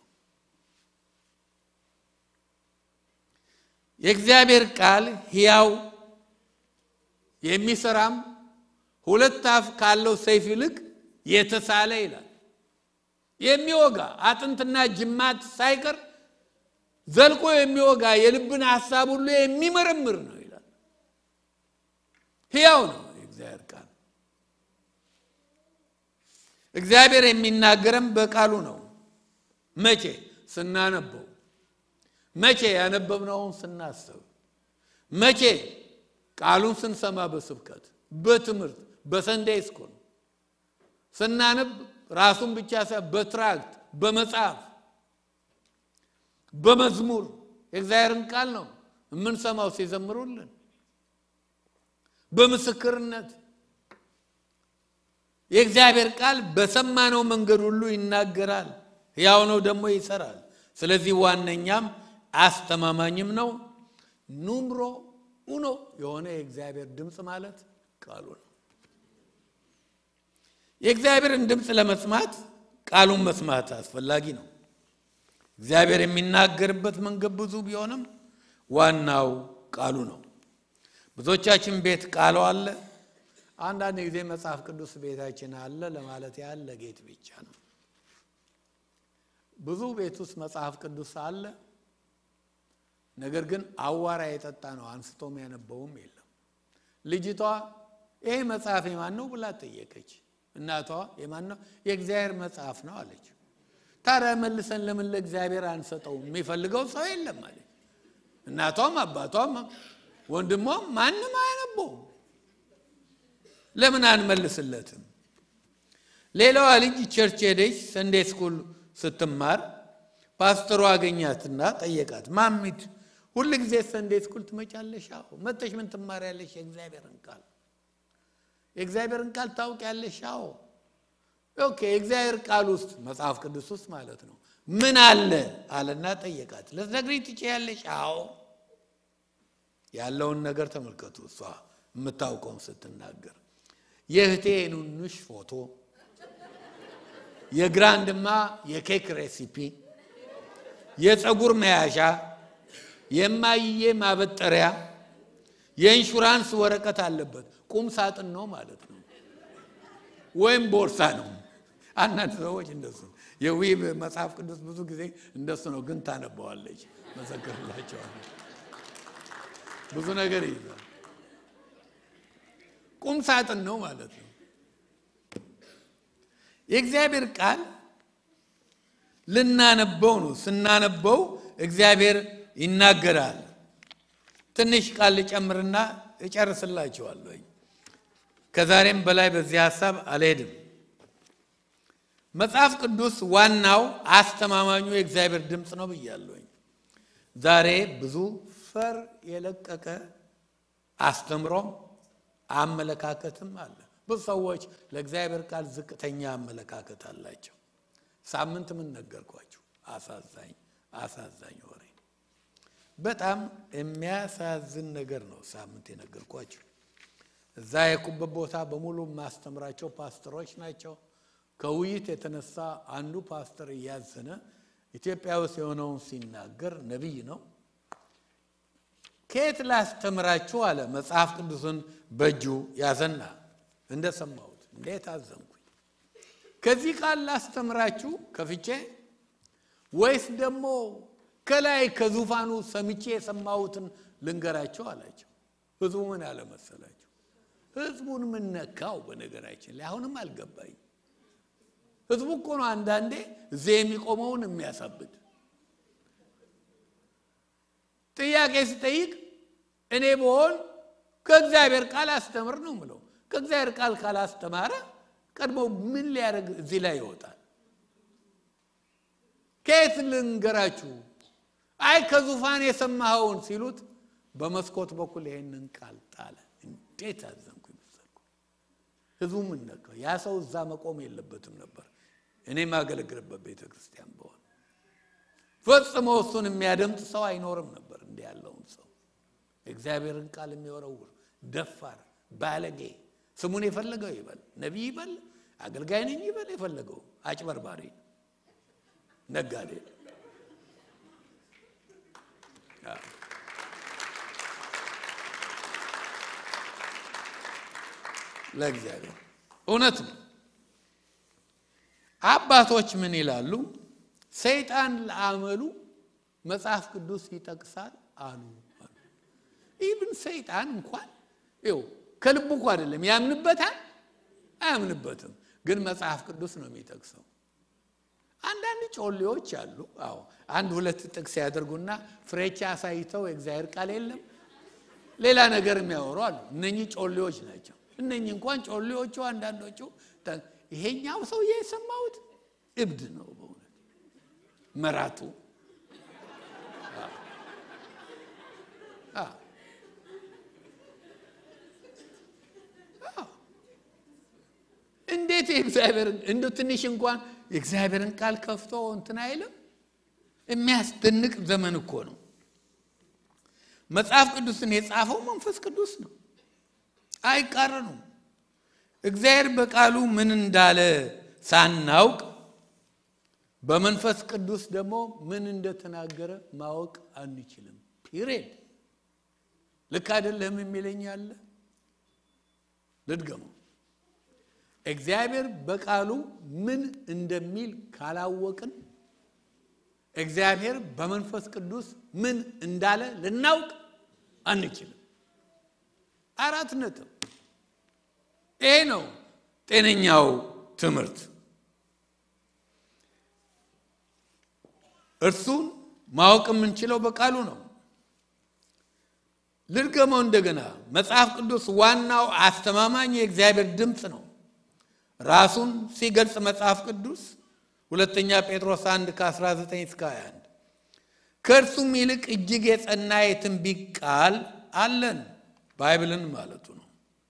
የእግዚአብሔር ቃል ሕያው የሚሰራም ሁለት አፍ ካለው ሰይፍ ይልቅ የተሳለ ይላል። የሚወጋ አጥንትና ጅማት ሳይቀር ዘልቆ የሚወጋ የልብን ሐሳብ ሁሉ የሚመረምር ነው ይላል። ሕያው ነው የእግዚአብሔር ቃል። እግዚአብሔር የሚናገረን በቃሉ ነው። መቼ ስናነበው፣ መቼ ያነበብነውን ስናስብ፣ መቼ ቃሉን ስንሰማ፣ በስብከት በትምህርት በሰንዴይ ስኩል ስናነብ ራሱን ብቻ ሳይሆን በትራክት በመጽሐፍ በመዝሙር የእግዚአብሔርን ቃል ነው የምንሰማው ሲዘምሩልን፣ በምስክርነት የእግዚአብሔር ቃል በሰማነው መንገድ ሁሉ ይናገራል። ሕያው ነው ደግሞ ይሰራል። ስለዚህ ዋነኛም አስተማማኝም ነው። ኑምሮ ኡኖ የሆነ የእግዚአብሔር ድምፅ ማለት ቃሉ ነው። የእግዚአብሔርን ድምፅ ለመስማት ቃሉን መስማት አስፈላጊ ነው። እግዚአብሔር የሚናገርበት መንገድ ብዙ ቢሆንም ዋናው ቃሉ ነው። ብዙዎቻችን ቤት ቃሉ አለ። አንዳንድ ጊዜ መጽሐፍ ቅዱስ ቤታችን አለ ለማለት ያህል ለጌጥ ብቻ ነው። ብዙ ቤት ውስጥ መጽሐፍ ቅዱስ አለ። ነገር ግን አዋራ የጠጣ ነው፣ አንስቶም ያነበውም የለም። ልጅቷ ይሄ መጽሐፍ የማን ነው ብላ ጠየቀች። እናቷ የማን ነው? የእግዚአብሔር መጽሐፍ ነው አለች። ታዲያ መልሰን ለምን ለእግዚአብሔር አንሰጠውም? የሚፈልገው ሰው የለም አለች። እናቷም አባቷም ወንድሟም ማንም አያነበውም። ለምን አንመልስለትም? ሌላዋ ልጅ ቸርች ሄደች። ሰንዴ ስኩል ስትማር ፓስተሩ አገኛትና ጠየቃት። ማሚት ሁል ጊዜ ሰንዴ ስኩል ትመጫለሽ? አዎ። መጥተሽ ምን ትማሪያለሽ? የእግዚአብሔርን ቃል የእግዚአብሔርን ቃል ታውቂያለሽ? አዎ። ኦኬ። የእግዚአብሔር ቃል ውስጥ መጽሐፍ ቅዱስ ውስጥ ማለት ነው ምን አለ አለና ጠየቃት። ልትነግሪኝ ትችያለሽ? አዎ። ያለውን ነገር ተመልከቱ። እሷ የምታውቀውን ስትናገር የእህቴ ኑንሽ ፎቶ፣ የግራንድማ የኬክ ሬሲፒ፣ የፀጉር መያዣ፣ የማይዬ ማበጠሪያ፣ የኢንሹራንስ ወረቀት አለበት። ቁም ሳጥን ነው ማለት ነው፣ ወይም ቦርሳ ነው። አንዳንድ ሰዎች እንደሱ የዊብ መጽሐፍ ቅዱስ ብዙ ጊዜ እንደሱ ነው፣ ግን ታነበዋለች። መሰክርላቸዋለች። ብዙ ነገር ይይዛል። ቁም ሳጥን ነው ማለት ነው። የእግዚአብሔር ቃል ልናነበው ነው። ስናነበው እግዚአብሔር ይናገራል። ትንሽ ቃል ልጨምርና እጨርስላችኋለሁ። ከዛሬም በላይ በዚህ ሀሳብ አልሄድም። መጽሐፍ ቅዱስ ዋናው አስተማማኙ የእግዚአብሔር ድምፅ ነው ብያለሁኝ። ዛሬ ብዙ ፈር የለቀቀ አስተምሮም አመለካከትም አለ። ብዙ ሰዎች ለእግዚአብሔር ቃል ዝቅተኛ አመለካከት አላቸው። ሳምንት ምን ነገርኳችሁ? አሳዛኝ አሳዛኝ ወሬ፣ በጣም የሚያሳዝን ነገር ነው። ሳምንት የነገርኳችሁ እዛ የኩበት ቦታ በሙሉ የማስተምራቸው ፓስተሮች ናቸው። ከውይይት የተነሳ አንዱ ፓስተር እያዘነ ኢትዮጵያ ውስጥ የሆነውን ሲናገር ነቢይ ነው ከየት ላስተምራችሁ አለ። መጽሐፍ ቅዱስን በእጁ ያዘና እንደሰማሁት እንዴት አዘንኩኝ። ከዚህ ቃል ላስተምራችሁ ከፍቼ ወይስ ደግሞ ከላይ ከዙፋኑ ሰምቼ የሰማሁትን ልንገራቸው አላቸው። ህዝቡ ምን አለ መሰላቸው? ህዝቡን ምን ነካው? በነገራችን ላይ አሁንም አልገባኝ። ህዝቡ እኮ ነው አንዳንዴ እዚህ የሚቆመውን የሚያሳብድ ጥያቄ ስጠይቅ እኔ በሆን ከእግዚአብሔር ቃል አስተምር ነው ምለው። ከእግዚአብሔር ቃል ካላስተማረ ቀድሞ ምን ሊያደርግ እዚህ ላይ ይወጣል? ከየት ልንገራችሁ? አይ ከዙፋን የሰማኸውን ሲሉት በመስኮት በኩል ይሄንን ቃል ጣለ። እንዴት አዘንኩ ይመሰልኩ። ህዝቡ ምን ነካው? ያ ሰው እዛ መቆም የለበትም ነበር። እኔ የማገለግልበት ቤተ ክርስቲያን በሆነ ፈጽሞ እሱን የሚያደምጥ ሰው አይኖርም ነበር። እንዲህ ያለውን ሰው የእግዚአብሔርን ቃል የሚወረውር ደፋር፣ ባለጌ ስሙን የፈለገው ይበል፣ ነቢይ ይበል፣ አገልጋይ ነኝ ይበል፣ የፈለገው አጭበርባሪ፣ ነጋዴ ለእግዚአብሔር እውነት ነው። አባቶች ምን ይላሉ? ሰይጣን ለአመሉ መጽሐፍ ቅዱስ ይጠቅሳል አሉ። ኢብን ሰይጣን እንኳን ይኸው ከልቡ እኮ አይደለም ያምንበታል፣ አያምንበትም፣ ግን መጽሐፍ ቅዱስ ነው የሚጠቅሰው። አንዳንድ ጮሌዎች አሉ። አዎ አንድ ሁለት ጥቅስ ያደርጉና ፍሬቻ አሳይተው የእግዚአብሔር ቃል የለም ሌላ ነገር የሚያወሩ አሉ። እነኚህ ጮሌዎች ናቸው። እነኚህ እንኳን ጮሌዎቹ አንዳንዶቹ ይሄኛው ሰውዬ የሰማሁት እብድ ነው በእውነት መራቱ እንዴት የእግዚአብሔርን እንደ ትንሽ እንኳን የእግዚአብሔርን ቃል ከፍቶ እንትን አይልም። የሚያስደንቅ ዘመን እኮ ነው። መጽሐፍ ቅዱስን የጻፈው መንፈስ ቅዱስ ነው። አይቃረኑም። እግዚአብሔር በቃሉ ምን እንዳለ ሳናውቅ በመንፈስ ቅዱስ ደግሞ ምን እንደተናገረ ማወቅ አንችልም። ፒሬድ ልክ አይደለም የሚለኝ አለ። ልድገመው። እግዚአብሔር በቃሉ ምን እንደሚል ካላወቅን እግዚአብሔር በመንፈስ ቅዱስ ምን እንዳለ ልናውቅ አንችልም። አራት ነጥብ። ይሄ ነው ጤነኛው ትምህርት። እርሱን ማወቅ የምንችለው በቃሉ ነው። ልድገመው እንደገና። መጽሐፍ ቅዱስ ዋናው አስተማማኝ የእግዚአብሔር ድምፅ ነው። ራሱን ሲገልጽ መጽሐፍ ቅዱስ ሁለተኛ ጴጥሮስ 1 ከ19 እስከ 21 ከእርሱም ይልቅ እጅግ የጸና የትንቢት ቃል አለን፣ ባይብልን ማለቱ ነው።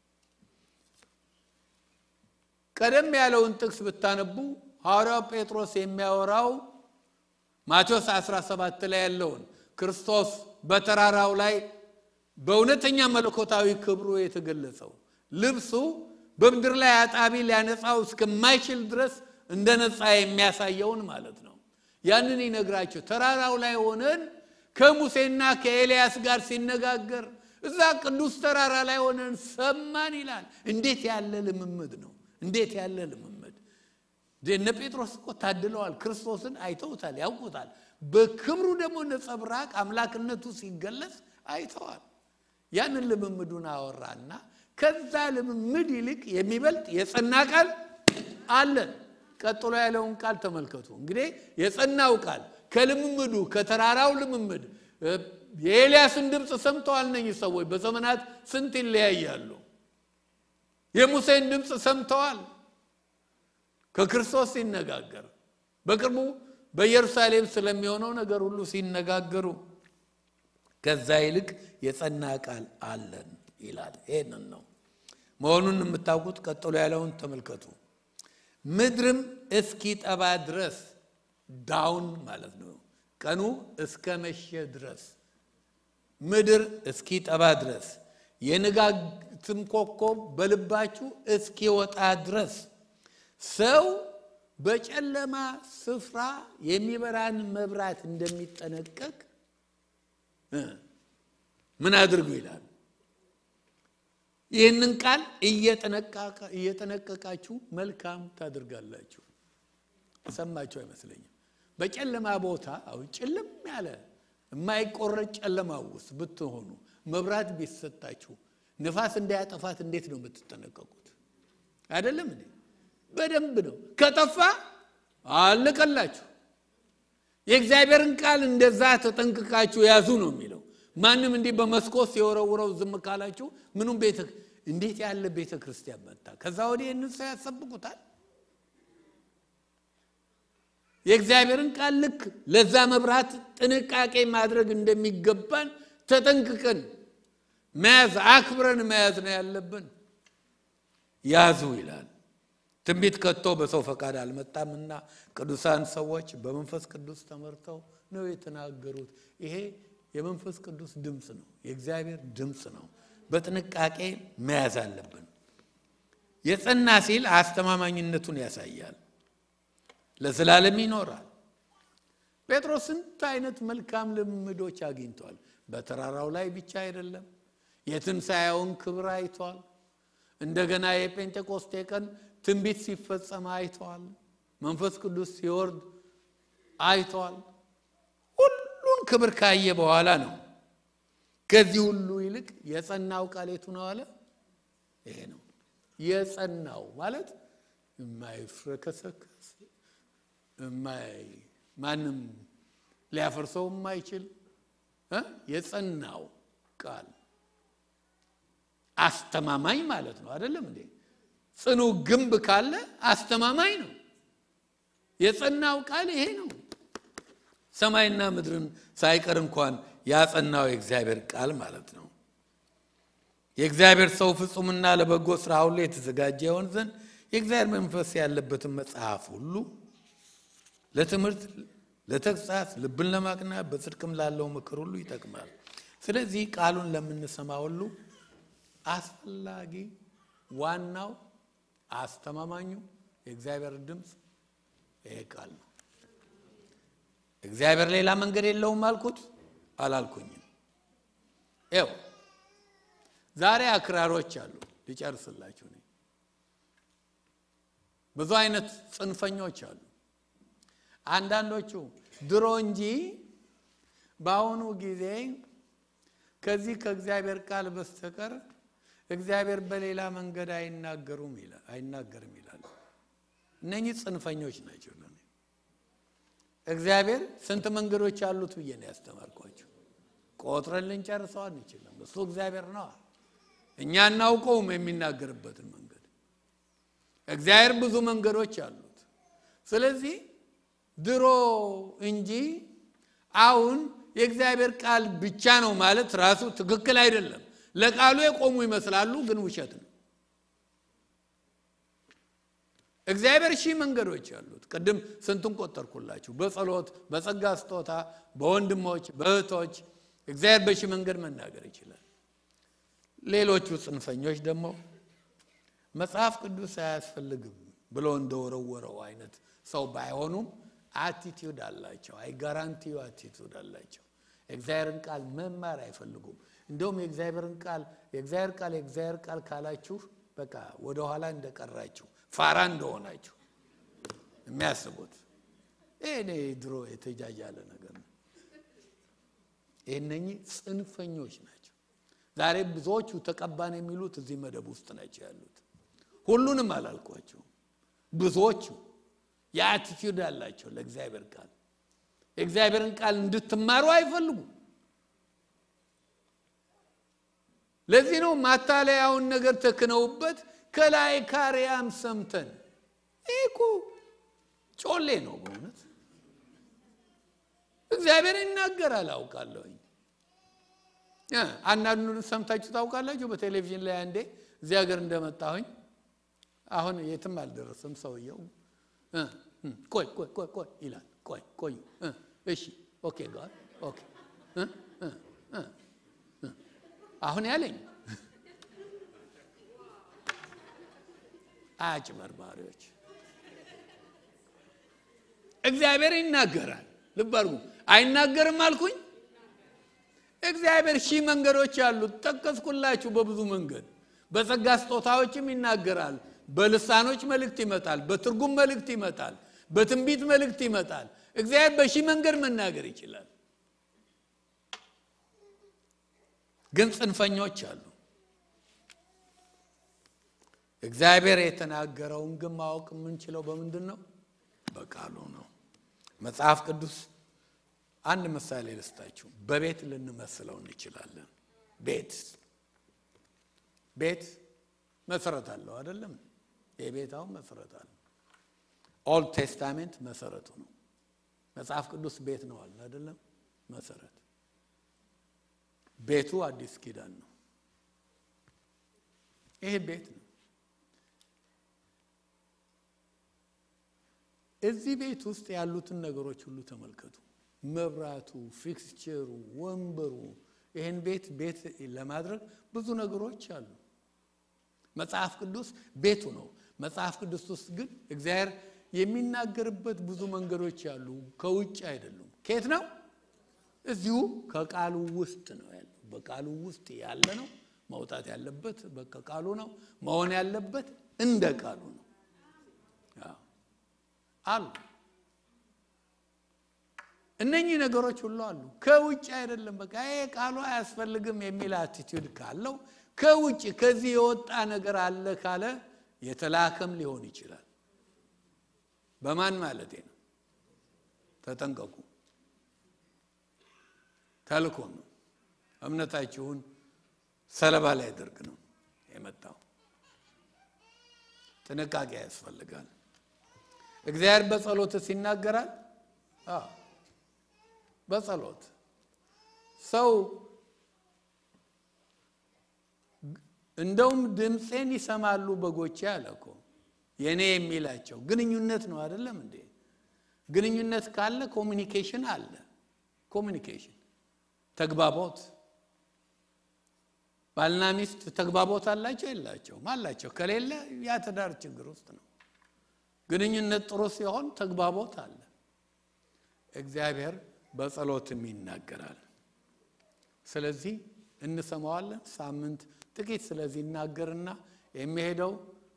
ቀደም ያለውን ጥቅስ ብታነቡ ሐዋርያው ጴጥሮስ የሚያወራው ማቴዎስ 17 ላይ ያለውን ክርስቶስ በተራራው ላይ በእውነተኛ መለኮታዊ ክብሩ የተገለጸው ልብሱ በምድር ላይ አጣቢ ሊያነጻው እስከማይችል ድረስ እንደ ነጻ የሚያሳየውን ማለት ነው። ያንን ይነግራቸው ተራራው ላይ ሆነን ከሙሴና ከኤልያስ ጋር ሲነጋገር እዛ ቅዱስ ተራራ ላይ ሆነን ሰማን ይላል። እንዴት ያለ ልምምድ ነው! እንዴት ያለ ልምምድ! እነ ጴጥሮስ እኮ ታድለዋል። ክርስቶስን አይተውታል፣ ያውቁታል። በክብሩ ደግሞ ነጸብራቅ አምላክነቱ ሲገለጽ አይተዋል። ያንን ልምምዱን አወራና ከዛ ልምምድ ይልቅ የሚበልጥ የጸና ቃል አለን። ቀጥሎ ያለውን ቃል ተመልከቱ። እንግዲህ የጸናው ቃል ከልምምዱ ከተራራው ልምምድ የኤልያስን ድምፅ ሰምተዋል። እነኝህ ሰዎች በዘመናት ስንት ይለያያሉ። የሙሴን ድምፅ ሰምተዋል። ከክርስቶስ ሲነጋገር በቅርቡ በኢየሩሳሌም ስለሚሆነው ነገር ሁሉ ሲነጋገሩ ከዛ ይልቅ የጸና ቃል አለን ይላል። ይህንን ነው መሆኑን የምታውቁት። ቀጥሎ ያለውን ተመልከቱ። ምድርም እስኪጠባ ድረስ ዳውን ማለት ነው። ቀኑ እስከ መሸ ድረስ ምድር እስኪጠባ ድረስ የንጋትም ኮከብ በልባችሁ እስኪወጣ ድረስ ሰው በጨለማ ስፍራ የሚበራን መብራት እንደሚጠነቀቅ ምን አድርጉ ይላል። ይህንን ቃል እየጠነቀቃችሁ መልካም ታደርጋላችሁ። ሰማችሁ አይመስለኝም። በጨለማ ቦታ አሁን ጭልም ያለ የማይቆረጥ ጨለማ ውስጥ ብትሆኑ መብራት ቢሰጣችሁ ንፋስ እንዳያጠፋት እንዴት ነው የምትጠነቀቁት? አይደለም እንዴ? በደንብ ነው። ከጠፋ አለቀላችሁ። የእግዚአብሔርን ቃል እንደዛ ተጠንቅቃችሁ ያዙ ነው የሚለው። ማንም እንዲህ በመስኮት ሲወረውረው ዝም ካላችሁ ምኑም ቤተ እንዴት ያለ ቤተ ክርስቲያን መጣ? ከዛ ወዲህ ይህንን ሰው ያሰብቁታል። የእግዚአብሔርን ቃል ልክ ለዛ መብራት ጥንቃቄ ማድረግ እንደሚገባን ተጠንቅቀን መያዝ አክብረን መያዝ ነው ያለብን። ያዙ ይላል። ትንቢት ከቶ በሰው ፈቃድ አልመጣምና ቅዱሳን ሰዎች በመንፈስ ቅዱስ ተመርተው ነው የተናገሩት። ይሄ የመንፈስ ቅዱስ ድምፅ ነው፣ የእግዚአብሔር ድምፅ ነው። በጥንቃቄ መያዝ አለብን። የጸና ሲል አስተማማኝነቱን ያሳያል። ለዘላለም ይኖራል። ጴጥሮስ ስንት አይነት መልካም ልምዶች አግኝቷል። በተራራው ላይ ብቻ አይደለም፣ የትንሣኤውን ክብር አይቷል። እንደገና የጴንጤቆስቴ ቀን ትንቢት ሲፈጸም አይተዋል። መንፈስ ቅዱስ ሲወርድ አይተዋል። ሁሉን ክብር ካየ በኋላ ነው ከዚህ ሁሉ ይልቅ የጸናው ቃል የቱ ነው አለ። ይሄ ነው የጸናው ማለት የማይፍረከሰከስ ማንም ሊያፈርሰው የማይችል የጸናው ቃል አስተማማኝ ማለት ነው። አይደለም እንዴ? ጽኑ ግንብ ካለ አስተማማኝ ነው። የጸናው ቃል ይሄ ነው። ሰማይና ምድርን ሳይቀር እንኳን ያጸናው የእግዚአብሔር ቃል ማለት ነው። የእግዚአብሔር ሰው ፍጹምና ለበጎ ስራ ሁሉ የተዘጋጀ ይሆን ዘንድ የእግዚአብሔር መንፈስ ያለበትን መጽሐፍ ሁሉ ለትምህርት፣ ለተግሳጽ፣ ልብን ለማቅናት በጽድቅም ላለው ምክር ሁሉ ይጠቅማል። ስለዚህ ቃሉን ለምንሰማ ሁሉ አስፈላጊ ዋናው አስተማማኙ የእግዚአብሔር ድምፅ ይሄ ቃል ነው። እግዚአብሔር ሌላ መንገድ የለውም አልኩት አላልኩኝም? ይው ዛሬ አክራሮች አሉ። ሊጨርስላችሁ ነኝ። ብዙ አይነት ጽንፈኞች አሉ። አንዳንዶቹ ድሮ እንጂ በአሁኑ ጊዜ ከዚህ ከእግዚአብሔር ቃል በስተቀር እግዚአብሔር በሌላ መንገድ አይናገሩም አይናገርም ይላሉ። እነኚህ ጽንፈኞች ናቸው። ለኔ እግዚአብሔር ስንት መንገዶች አሉት ብዬ ነው ያስተማርኳቸው። ቆጥረን ልንጨርሰው አንችልም። እሱ እግዚአብሔር ነዋ። እኛ እናውቀውም የሚናገርበትን መንገድ። እግዚአብሔር ብዙ መንገዶች አሉት። ስለዚህ ድሮ እንጂ አሁን የእግዚአብሔር ቃል ብቻ ነው ማለት ራሱ ትክክል አይደለም። ለቃሉ የቆሙ ይመስላሉ፣ ግን ውሸት ነው። እግዚአብሔር ሺህ መንገዶች አሉት። ቅድም ስንቱን ቆጠርኩላችሁ። በጸሎት፣ በጸጋ ስጦታ፣ በወንድሞች፣ በእህቶች እግዚአብሔር በሺህ መንገድ መናገር ይችላል። ሌሎቹ ጽንፈኞች ደግሞ መጽሐፍ ቅዱስ አያስፈልግም ብሎ እንደወረወረው አይነት ሰው ባይሆኑም አቲቲዩድ አላቸው። አይ ጋራንቲዩ አቲቲዩድ አላቸው። የእግዚአብሔርን ቃል መማር አይፈልጉም። እንደውም የእግዚአብሔርን ቃል የእግዚአብሔር ቃል የእግዚአብሔር ቃል ካላችሁ በቃ ወደኋላ እንደቀራችሁ ፋራ እንደሆናችሁ የሚያስቡት ይህ እኔ ድሮ የተጃጃለ ነገር ነው። እነኚህ ጽንፈኞች ናቸው። ዛሬ ብዙዎቹ ተቀባን የሚሉት እዚህ መደብ ውስጥ ናቸው ያሉት። ሁሉንም አላልኳቸውም። ብዙዎቹ የአቲቲዩድ አላቸው ለእግዚአብሔር ቃል የእግዚአብሔርን ቃል እንድትማሩ አይፈልጉም። ለዚህ ነው ማታለያውን ነገር ተክነውበት ከላይ ካሪያም ሰምተን ይህ እኮ ጮሌ ነው በእውነት እግዚአብሔር ይናገራል አውቃለሁኝ። አንዳንዱን ሰምታችሁ ታውቃላችሁ። በቴሌቪዥን ላይ አንዴ እዚህ ሀገር እንደመጣሁኝ አሁን የትም አልደረስም ሰውየው ቆይ ቆይ ቆይ ቆይ ይላል። ቆይ ቆዩ እሺ ኦኬ ጋር ኦኬ አሁን ያለኝ አጭበርባሪዎች እግዚአብሔር ይናገራል። ልብ አድርጉ። አይናገርም አልኩኝ። እግዚአብሔር ሺህ መንገዶች አሉት። ጠቀስኩላችሁ። በብዙ መንገድ በጸጋ ስጦታዎችም ይናገራል። በልሳኖች መልእክት ይመጣል። በትርጉም መልእክት ይመጣል። በትንቢት መልእክት ይመጣል። እግዚአብሔር በሺህ መንገድ መናገር ይችላል። ግን ጽንፈኞች አሉ። እግዚአብሔር የተናገረውን ግን ማወቅ የምንችለው በምንድን ነው? በቃሉ ነው። መጽሐፍ ቅዱስ አንድ ምሳሌ ልስጣችሁ። በቤት ልንመስለው እንችላለን። ቤት ቤት መሰረት አለው አይደለም? የቤት አሁን መሰረት አለው። ኦልድ ቴስታሜንት መሰረቱ ነው። መጽሐፍ ቅዱስ ቤት ነው አለ አይደለም? መሰረት ቤቱ አዲስ ኪዳን ነው። ይሄ ቤት ነው። እዚህ ቤት ውስጥ ያሉትን ነገሮች ሁሉ ተመልከቱ። መብራቱ፣ ፊክስቸሩ፣ ወንበሩ ይህን ቤት ቤት ለማድረግ ብዙ ነገሮች አሉ። መጽሐፍ ቅዱስ ቤቱ ነው። መጽሐፍ ቅዱስ ውስጥ ግን እግዚአብሔር የሚናገርበት ብዙ መንገዶች አሉ። ከውጭ አይደሉም። ከየት ነው? እዚሁ ከቃሉ ውስጥ ነው ያለው። በቃሉ ውስጥ ያለ ነው። መውጣት ያለበት በቃሉ ነው። መሆን ያለበት እንደ ቃሉ ነው አሉ። እነኚህ ነገሮች ሁሉ አሉ። ከውጭ አይደለም። በቃ ይሄ ቃሉ አያስፈልግም የሚል አቲቲዩድ ካለው ከውጭ ከዚህ የወጣ ነገር አለ ካለ የተላከም ሊሆን ይችላል። በማን ማለቴ ነው? ተጠንቀቁ። ተልኮ ነው። እምነታችሁን ሰለባ ላይ ያደርግ ነው የመጣው። ጥንቃቄ ያስፈልጋል። እግዚአብሔር በጸሎትስ ይናገራል። በጸሎት ሰው እንደውም ድምፄን ይሰማሉ በጎቼ አለ እኮ የእኔ የሚላቸው ግንኙነት ነው አይደለም እንዴ? ግንኙነት ካለ ኮሚኒኬሽን አለ። ኮሚኒኬሽን ተግባቦት ባልና ሚስት ተግባቦት አላቸው የላቸውም? አላቸው። ከሌለ ያ ትዳር ችግር ውስጥ ነው። ግንኙነት ጥሩ ሲሆን ተግባቦት አለ። እግዚአብሔር በጸሎትም ይናገራል። ስለዚህ እንሰማዋለን። ሳምንት ጥቂት ስለዚህ ይናገርና የሚሄደው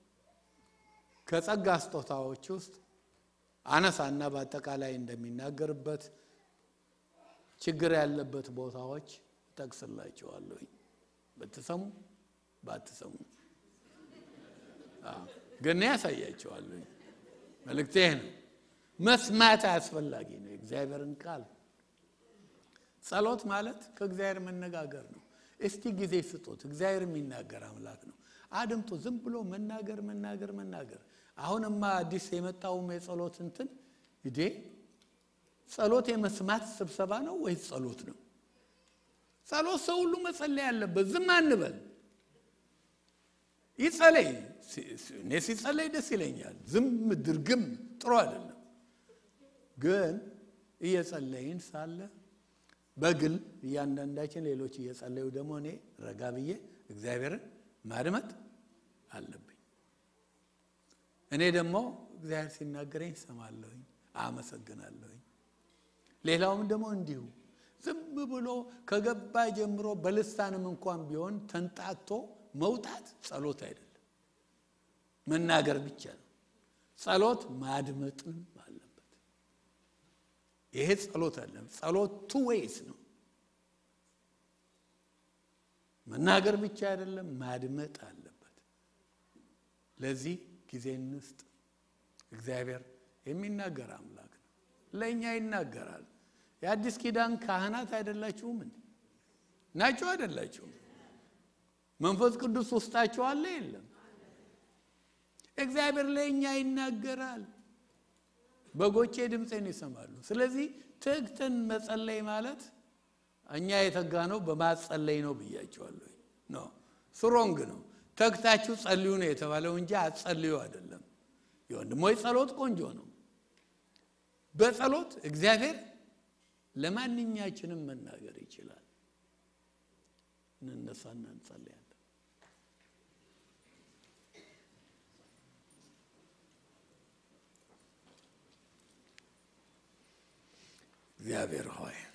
ከጸጋ ስጦታዎች ውስጥ አነሳና በአጠቃላይ እንደሚናገርበት ችግር ያለበት ቦታዎች ጠቅስላቸዋለሁኝ። ብትሰሙ ባትሰሙ ግን ያሳያቸዋለሁኝ። መልእክቴ ነው። መስማት አስፈላጊ ነው። የእግዚአብሔርን ቃል ጸሎት ማለት ከእግዚአብሔር መነጋገር ነው። እስቲ ጊዜ ስጡት። እግዚአብሔር የሚናገር አምላክ ነው። አድምጡ። ዝም ብሎ መናገር መናገር መናገር። አሁንማ አዲስ የመጣውም የጸሎት እንትን ይዴ ጸሎት የመስማት ስብሰባ ነው ወይስ ጸሎት ነው? ጸሎት ሰው ሁሉ መጸለይ ያለበት። ዝም አንበል። ይጸለይ። እኔ ሲጸለይ ደስ ይለኛል። ዝም ድርግም ጥሩ አይደለም። ግን እየጸለይን ሳለ በግል እያንዳንዳችን ሌሎች እየጸለዩ ደግሞ እኔ ረጋ ብዬ እግዚአብሔርን ማድመጥ አለብኝ። እኔ ደግሞ እግዚአብሔር ሲናገረኝ ሰማለሁኝ፣ አመሰግናለሁኝ። ሌላውም ደግሞ እንዲሁ ዝም ብሎ ከገባ ጀምሮ በልሳንም እንኳን ቢሆን ተንጣቶ መውጣት ጸሎት አይደለም፣ መናገር ብቻ ነው። ጸሎት ማድመጥም አለበት። ይሄ ጸሎት አለም ጸሎት ቱ ዌይስ ነው። መናገር ብቻ አይደለም፣ ማድመጥ አለበት። ለዚህ ጊዜ እንስጥ። እግዚአብሔር የሚናገር አምላክ ነው። ለእኛ ይናገራል። የአዲስ ኪዳን ካህናት አይደላችሁም እንዴ? ናቸው አይደላችሁም? መንፈስ ቅዱስ ውስጣቸው አለ የለም? እግዚአብሔር ለእኛ ይናገራል። በጎቼ ድምፄን ይሰማሉ። ስለዚህ ትግትን መጸለይ ማለት እኛ የተጋ ነው በማጸለይ ነው ብያቸዋለሁ። ኖ ስሮንግ ነው። ተግታችሁ ጸልዩ ነው የተባለው እንጂ አጸልዩ አይደለም። የወንድሞች ጸሎት ቆንጆ ነው። በጸሎት እግዚአብሔር ለማንኛችንም መናገር ይችላል። እንነሳና እንጸልያለን። እግዚአብሔር ሆይ